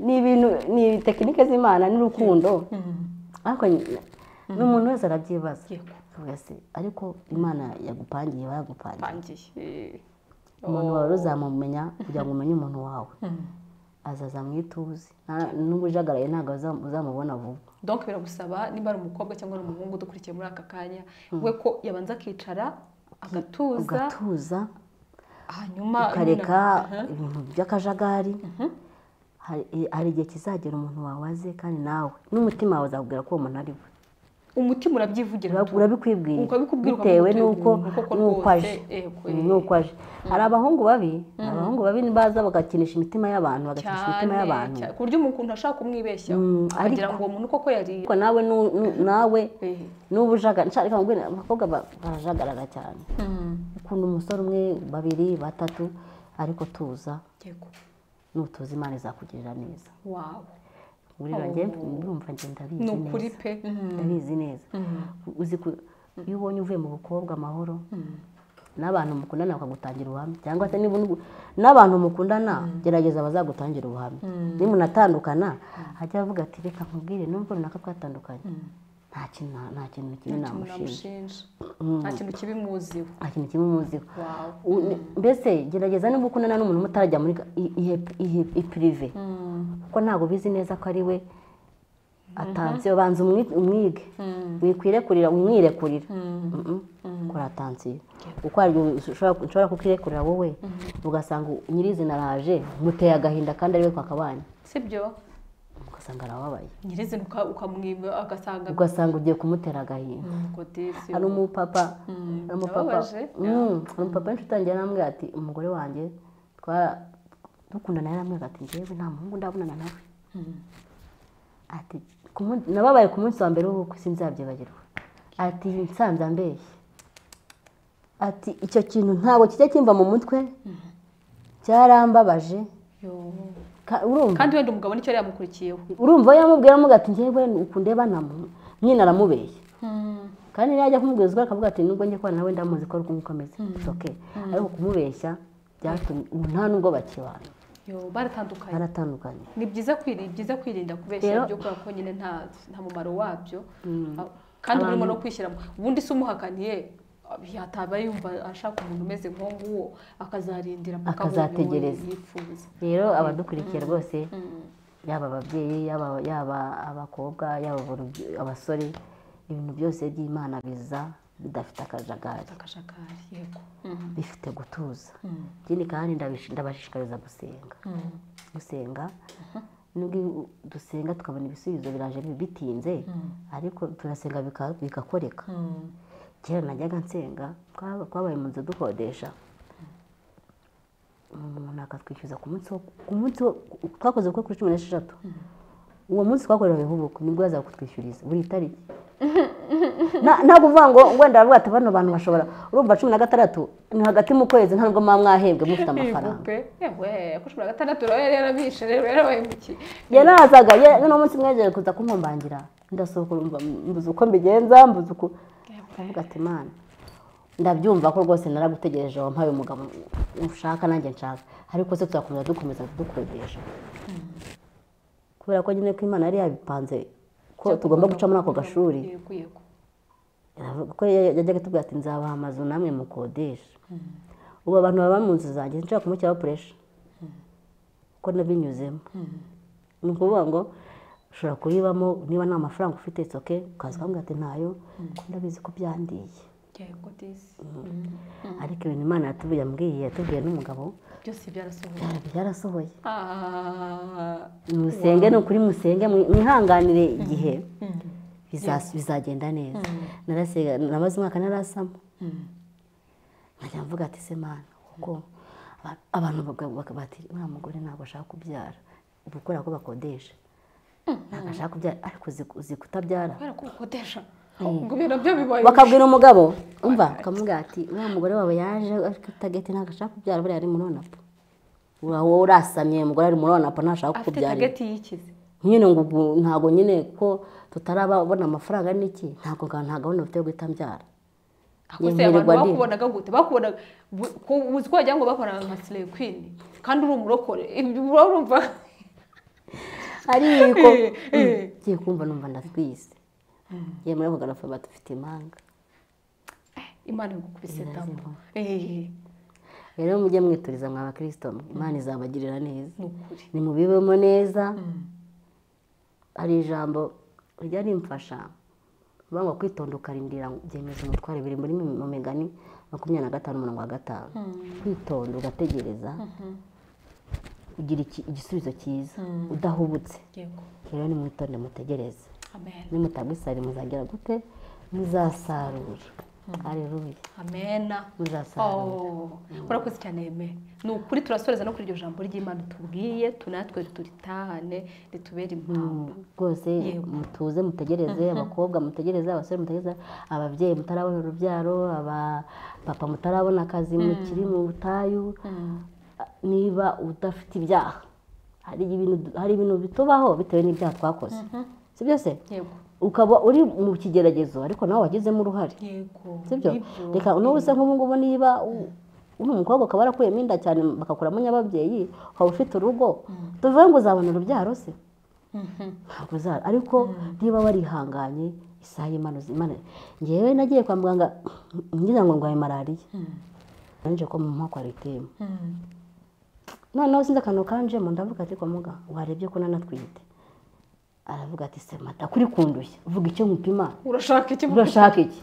ni ibintu ni tekinike z'imana n'urukundo ariko nyine, ni umuntu wese arabyibaza Yego. Akavuga ati, ariko imana yagupangiye iba yagupangiye pangiye Eh. umuntu wawe uzamumenya kugira ngo umenye umuntu wawe azaza mu ituze Nta- n'ubujagaraye ntabwo uzam- uzamubona vuba donc biragusaba nimba ari umukobwa cyangwa ari umuhungu udukurikiye muri aka kanya we ko yabanza akicara agatuza ugatuza hanyuma ukareka ibintu by'akajagari Hari- hari igihe kizagera umuntu wawe aze kandi nawe n'umutima wawe uzakubwira ko uwo muntu ari we umutima urabyivugira Ura- urabikwibwira Urabikubwira bitewe ukavuga uti, n'uko ubu koko n'uko rwose, aje yego, Mm, eh. n'uko aje hari abahungu babi hari abahungu babi baza bagakinisha imitima y'abantu bagakinisha cyane imitima y'abantu cyane, ku buryo umuntu ashaka kumwibeshyaho Mm, akagira ngo uwo muntu koko yari ariko nawe nu- nu- nawe Eh. n'ubu ujagara nshya reka nkubwire, abakobwa ba- barajagarara cyane ukunda umusore umwe babiri batatu ariko tuza yego nutuza imana izakugirira neza wawo burira njye ndumva njye ndabizi ni neza ukuri pe ndabizi neza uzi ku iyo ubonye uvuye mu bukobwa amahoro n'abantu mukundana bakagutangira ubuhamya cyangwa se niba unu- n'abantu mukundana gerageza bazagutangira ubuhamya nimunatandukana ajya avuga ati reka nkubwire nubwo runaka twatandukanye nta kintu na- nta kintu kimwe Umuntu namushinja namushinja nta kintu kibi muziho nta kintu kimwe umuziho wawo U- ni- mbese gerageza niba ukundana n'umuntu mutarajya muri ga- i- ihe- ihe- ipirive kuko ntabwo ubizi neza ko ari we atansiyo banza umwi- umwige wikwirekurira umwirekurira Mm-mm. kora atansiyo uko hari igihe ushobora nshobora kukirekurira wowe ugasanga nyir'izina araje muteye agahinda kandi ari we twakabanye sibyo ugasanga arababaye nyirizina uka- ukamwiba agasanga ugasanga ugiye kumutera agahinda kodesi hari umupapa Mm, hari umupapa ababaje. Mm, hari umupapa w'incuti yanjye yarambwira ati umugore wanjye twara- dukundana yarambwira ati ngewe nta muhungu ndabonana nawe ati ku munsi- nababaye ku munsi wa mbere w'ubukwe sinzabyibagirwa ati nsanze ambeshye ati icyo kintu ntabwo kijya kimva mu mutwe cyarambabaje Ka- urumva kandi wenda umugabo nicyo yari yamukurikiyeho urumva iyo yamubwira aramubwira ati ngewe ukunde banamu nyine aramubeshya kandi niyo ajya kumubwira ukuri akavuga ati nubwo njye kubana nawe ndamuzi ko ari kumukomeza oke ariko kumubeshya byatumye ubu nta nubwo bakibana Yo, baratandukanye baratandukanye ni byiza kwiri- byiza kwirinda kubeshya Rero- ibyo kubera ko nyine nta nta mumaro wabyo Ah, kandi uba urimo no kwishyiramo ubundi se umuhakaniye ah, yataba yumva ashaka umuntu umeze nk'uwo akazarindira mpaka abonye uwo Akazategereza. yifuza rero abadukurikiye rwose yaba ababyeyi yaba yaba abakobwa yaba urubyi- abasore ibintu byose by'imana biza bidafite akajagari akajagari yego Mhm. bifite gutuza Mhm. ikindi kandi ndabish- ndabashishikariza gusenga Mhm. gusenga nubwo iyo dusenga tukabona ibisubizo biraje bi- bitinze ariko turasenga bika- bigakoreka Mhm. kera najyaga nsenga twaba- twabaye mu nzu dukodesha umuntu akatwishyuza ku munsi wo ku munsi wo twakoze ubukwe kuri cumi n'esheshatu uwo munsi twakoreraga ubukwe nibwo yazaga kutwishyuriza buri tariki Na- ntabwo uvuga ngo wenda baravuga ati bano bantu bashobora urumva cumi na gatandatu ni hagati mu kwezi nta nubwo mwaba mwahembwe mufite amafaranga ibipupe yewe ko ushobora gatandatu rero yari yarabishe rero yarabahemukiye yarazaga ye- noneho umunsi mwejeje kuza kumumbangira ndasohoka urumva mbuze uko mbigenza mbuze uko ndavuga ati mana ndabyumva ko rwose naragutegereje wampaye umugabo ushaka nanjye nshaka ariko se tuzakomeza dukomeza dukodesha kubera ko nyine ko imana yari yabipanze ko tugomba guca muri ako gashuri Yego, yego. Aravuga ko ya- yajyaga atubwira ati nzabaha amazu namwe mukodesha ubu abantu baba mu nzu zanjye nshobora kumushyiraho puresha kuko nabinyuzemo ni ukuvuga ngo ushobora kuyibamo niba nta mafaranga ufite soke ukaza ukambwira ati ntayo kuko ndabizi ko byandiye Yego, disi. ariko ibintu imana yatubuye yambwiye yatubwiye n'umugabo byose byarasohoye byara- byarasohoye Ah, musenge ni ukuri musenge mwi- mwihanganire igihe biza- bizagenda neza Narasenga, namaze umwaka narasama nkajya mvuga ati se mana kuko aba- abantu baka- baka- bati uriya mugore ntabwo ashaka kubyara gukora ko bakodesha ntabwo ashaka kubyara ariko uzi uzi kutabyara kubera ko ukodesha ubwo ibintu byo bibaye bakabwira umugabo umva akamubwira ati uriya mugore wawe yaje atageti ntabwo ashaka kubyara buriya ari muri onapo wowe urasamye umugore ari muri onapo ntashaka afite kubyara tageti yikize nyine ngo ubu ntabwo nyine ko tutarabona amafaranga n'iki ntabwo nga- nta gahunda bafite yo guhita mbyara akoze Yemererwa abantu ndi. bakubonaga gute bakubonaga bu- ku- uzi ko wagira ngo bakubonaga nka slay queen kandi uri umurokore ibyo uba urumva ariko Eh, eh. mm, ngiye kumva numva ndatwise ngiye muri ako garafa batufite imanga imana igukubise damo Irazimuha. Eh, rero mujye mwituriza mwa bakirisito mwe imana izabagirira neza ni ukuri nimubibemo neza hari ijambo rijya rimfasha uvuga ngo kwitonda ukarindira byemeza umutware biri muri mi- mu migani makumyabiri na gatanu umurongo wa gatanu kwitonda ugategereza ugira iki- igisubizo cyiza udahubutse yego rero nimwitonde mutegereze amen nimutagisari muzagera gute muzasarura hareruya amena muzasarura Oh, urakoze cyane yeme ni ukuri turasoreza no kuri iryo jambo ry'imana tubwiye tunatwe turitahane ritubere impamvu rwose Yego. mutuze mutegereze abakobwa mutegereze abasore mutegereze ababyeyi mutarabona urubyaro abapapa mutarabona akazi mukiri mu butayu a- niba udafite ibyaha hari ibintu hari ibintu bitubaho bitewe n'ibyaha twakoze si byose yego ukaba uri mu kigeragezo ariko nawe wagizemo uruhare yego sibyo Nibyo. reka n'ubu se nk'ubu ngubu niba u- uri umukobwa ukaba warakuriyemo inda cyane bakakuramo nyababyeyi waba ufite urugo tuvuge ngo uzabona urubyaro se Mhm. ntabwo uzara ariko niba warihanganye isaha y'Imana uzi- Imana ngewe nagiye kwa muganga ngira ngo ndwaye malariya nanjye ko mu mwaka wariteyemo Mhm. noneho sinzi akantu kanjemo ndavuga ati kwa muganga warebye ko nanatwite aravuga ati se mata kuri kundushya vuga icyo nkupima urashaka iki urashaka iki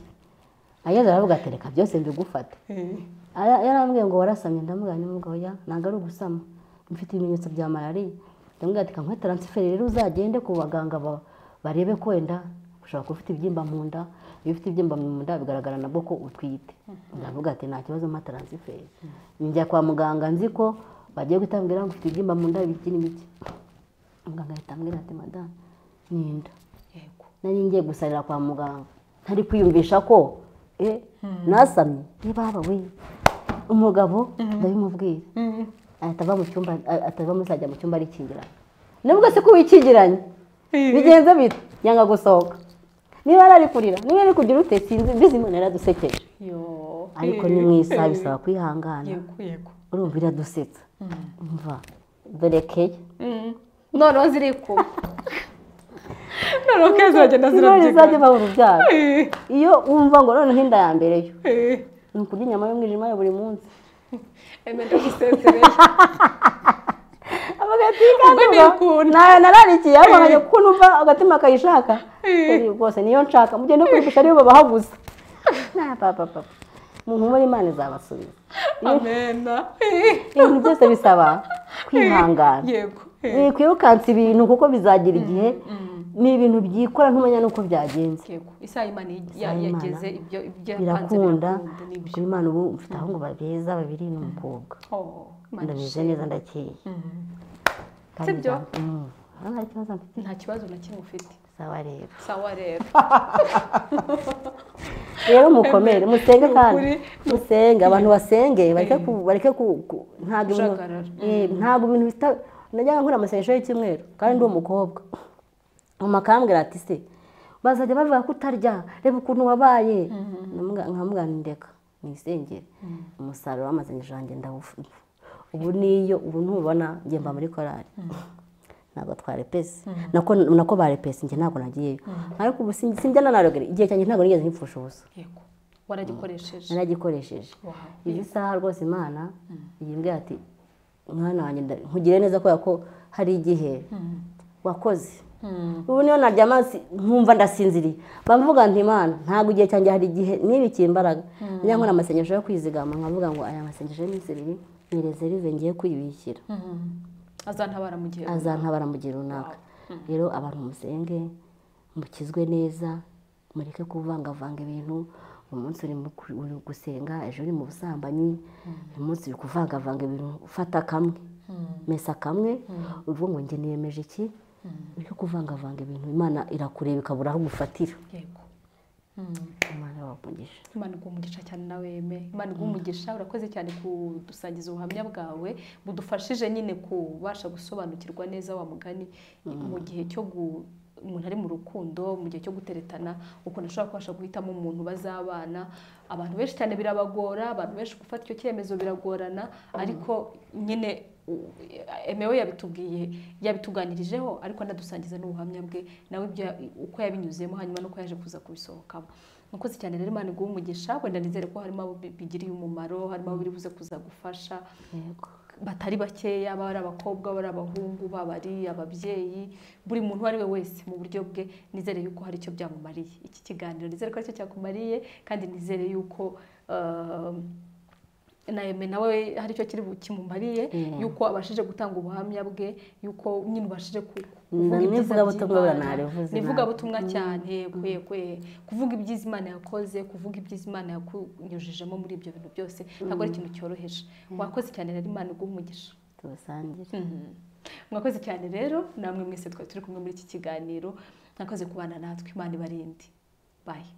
ageze aravuga ati reka byose mbigufate Eh, Ara- yarambwiye ngo warasamye ndamubwira nimugabo ya ntabwo ari ugusama mfite ibimenyetso bya malariya undi ati kamuhe taransiferi rero uzagende ku baganga ba- barebe ko wenda ushobora kuba ufite ibyimba mu nda iyo ufite ibyimba mu nda bigaragara nabwo ko utwite ndavuga ati nta kibazo mpa taransiferi njya kwa muganga nzi ko bagiye guhita bambwira ngo ufite ibyimba mu nda ibiki n'ibiki muganga ahita ambwira ati madamu ni inda yego nari ngiye gusarira kwa muganga ntari kwiyumvisha ko eh nasamye nibaba we umugabo ndabimubwira ahita ava mu cyumba a- ahita ava muri sajya mu cyumba arikingiranye nubwo se ko wikingiranye bigenze bite yanga gusohoka niba yari ari kurira niba yari kugira ute sinzi mbizi imana yaradusekeje yo ariko ni mu isaha bisaba kwihangana yego yego urumva iradusetsa umva dore keya noneho zirikuba noneho kandi ziragenda intore izajya zirabyigana iva urubyaro Eh, iyo wumva ngo noneho inda ya mbere yo eh. ni ukurya inyama y'umwijima ya buri munsi Eme ndagusezereje Ubwo ntikunda. nayo nararikiye ariko nkajya kuko numva agatima kayishaka Eh, rwose niyo nshaka mugende kwigisha ariyo babaha gusa na papa papa mu nkumi imana izabasubiza amena ibintu byose bisaba kwihangana yego eh, wikwirukansa ibintu kuko bizagira igihe ni ibintu byikora ntumenya n'uko byagenze yego isaha imana ya- Isaha Imana yageze ibyo ibyo yapanze birakunda birakunda, kuko nibyo imana ubu mfite ahubwo babeza babiri n'umukobwa Oh, Imana ndameze ishimwe. neza ndakeye Mm. kandi Sibyo? nta- Mm. Ah, nta kibazo mfite nta kibazo na kimwe ufite sawa rero sawa rero rero mukomere musenge kandi Ukuri. musenge abantu basenge bareke ku bareke ku ku- ntabwo ibintu Kujagarara. Eh, ntabwo ibintu bita najyaga nkora amasengesho y'icyumweru kandi ndi umukobwa mama akambwira ati se bazajya bavuga ko utarya reba ukuntu wabaye Ndamuga- nkamubwira nti ndeka mwisengere umusaruro w'amasengesho yanjye ndawufite ubu niyo ubu ntubona njye mba muri korari ntabwo twarepesi nako nako barepesi njye ntabwo nagiyeyo ariko ubu sinjya sinjya nanarogere igihe cyanjye ntabwo nigeze nipfusha ubusa yego waragikoresheje naragikoresheje Wow. izi saha rwose imana yimbwira ati mwana wanjye nda- nkugire neza kubera ko hari igihe wakoze ubu niyo naryama si- nkumva ndasinziriye bamvuga nti imana ntabwo igihe cyanjye hari igihe nibikiye imbaraga njya nkora amasengesho yo kwizigama nkavuga ngo aya masengesho y'iminsi ibiri ni rezerive ngiye kwibishyira azantabara mu gihe azantabara mu gihe runaka rero abantu musenge mukizwe neza mureke kuvangavanga ibintu uyu munsi uri mu ku- uri gusenga ejo uri mu busambanyi uyu munsi uri kuvangavanga ibintu ufata kamwe mesa kamwe uvuga ngo njye niyemeje iki ureke kuvangavanga ibintu imana irakureba ikabura aho ugufatira yego imana irabavugisha imana iguha umugisha cyane nawe eme imana iguha umugisha urakoze cyane kudusangiza ubuhamya bwawe budufashije nyine kubasha gusobanukirwa neza wa mugani mu gihe cyo gu umuntu ari mu rukundo mu gihe cyo guteretana ukuntu ashobora kubasha guhitamo umuntu bazabana abantu benshi cyane birabagora abantu benshi gufata icyo cyemezo biragorana ariko nyine u- emewe yabitubwiye yabituganirijeho ariko anadusangiza n'ubuhamya bwe nawe ibyo ya- uko yabinyuzemo hanyuma nuko yaje kuza kubisohokamo Murakoze cyane rero Imana iguhe umugisha wenda nizere ko harimo abo bi- bigiriye umumaro harimo abo biri buze kuza gufasha yego batari bakeya baba ari abakobwa baba ari abahungu baba ari ababyeyi buri muntu uwo ari we wese mu buryo bwe nizere yuko hari icyo byamumariye iki kiganiro nizere ko aricyo cyakumariye kandi nizere yuko ehm, na Aime nawe hari icyo kiri bu- kimumariye Yeah. yuko abashije gutanga ubuhamya bwe yuko nyine ubashije ku- ku- Na- kuvuga ibyiza n'ivugabutumwa by'Imana. narivuze Ni nabi. ivugabutumwa cyane kwe kwe kuvuga ibyiza imana yakoze kuvuga ibyiza imana yakunyujijemo muri ibyo bintu byose ntabwo ari ikintu cyoroheje wakoze cyane rero imana iguha umugisha tubasangire mwakoze cyane rero namwe mwese twari turi kumwe muri iki kiganiro mwakoze kubana natwe imana ibarinde bayi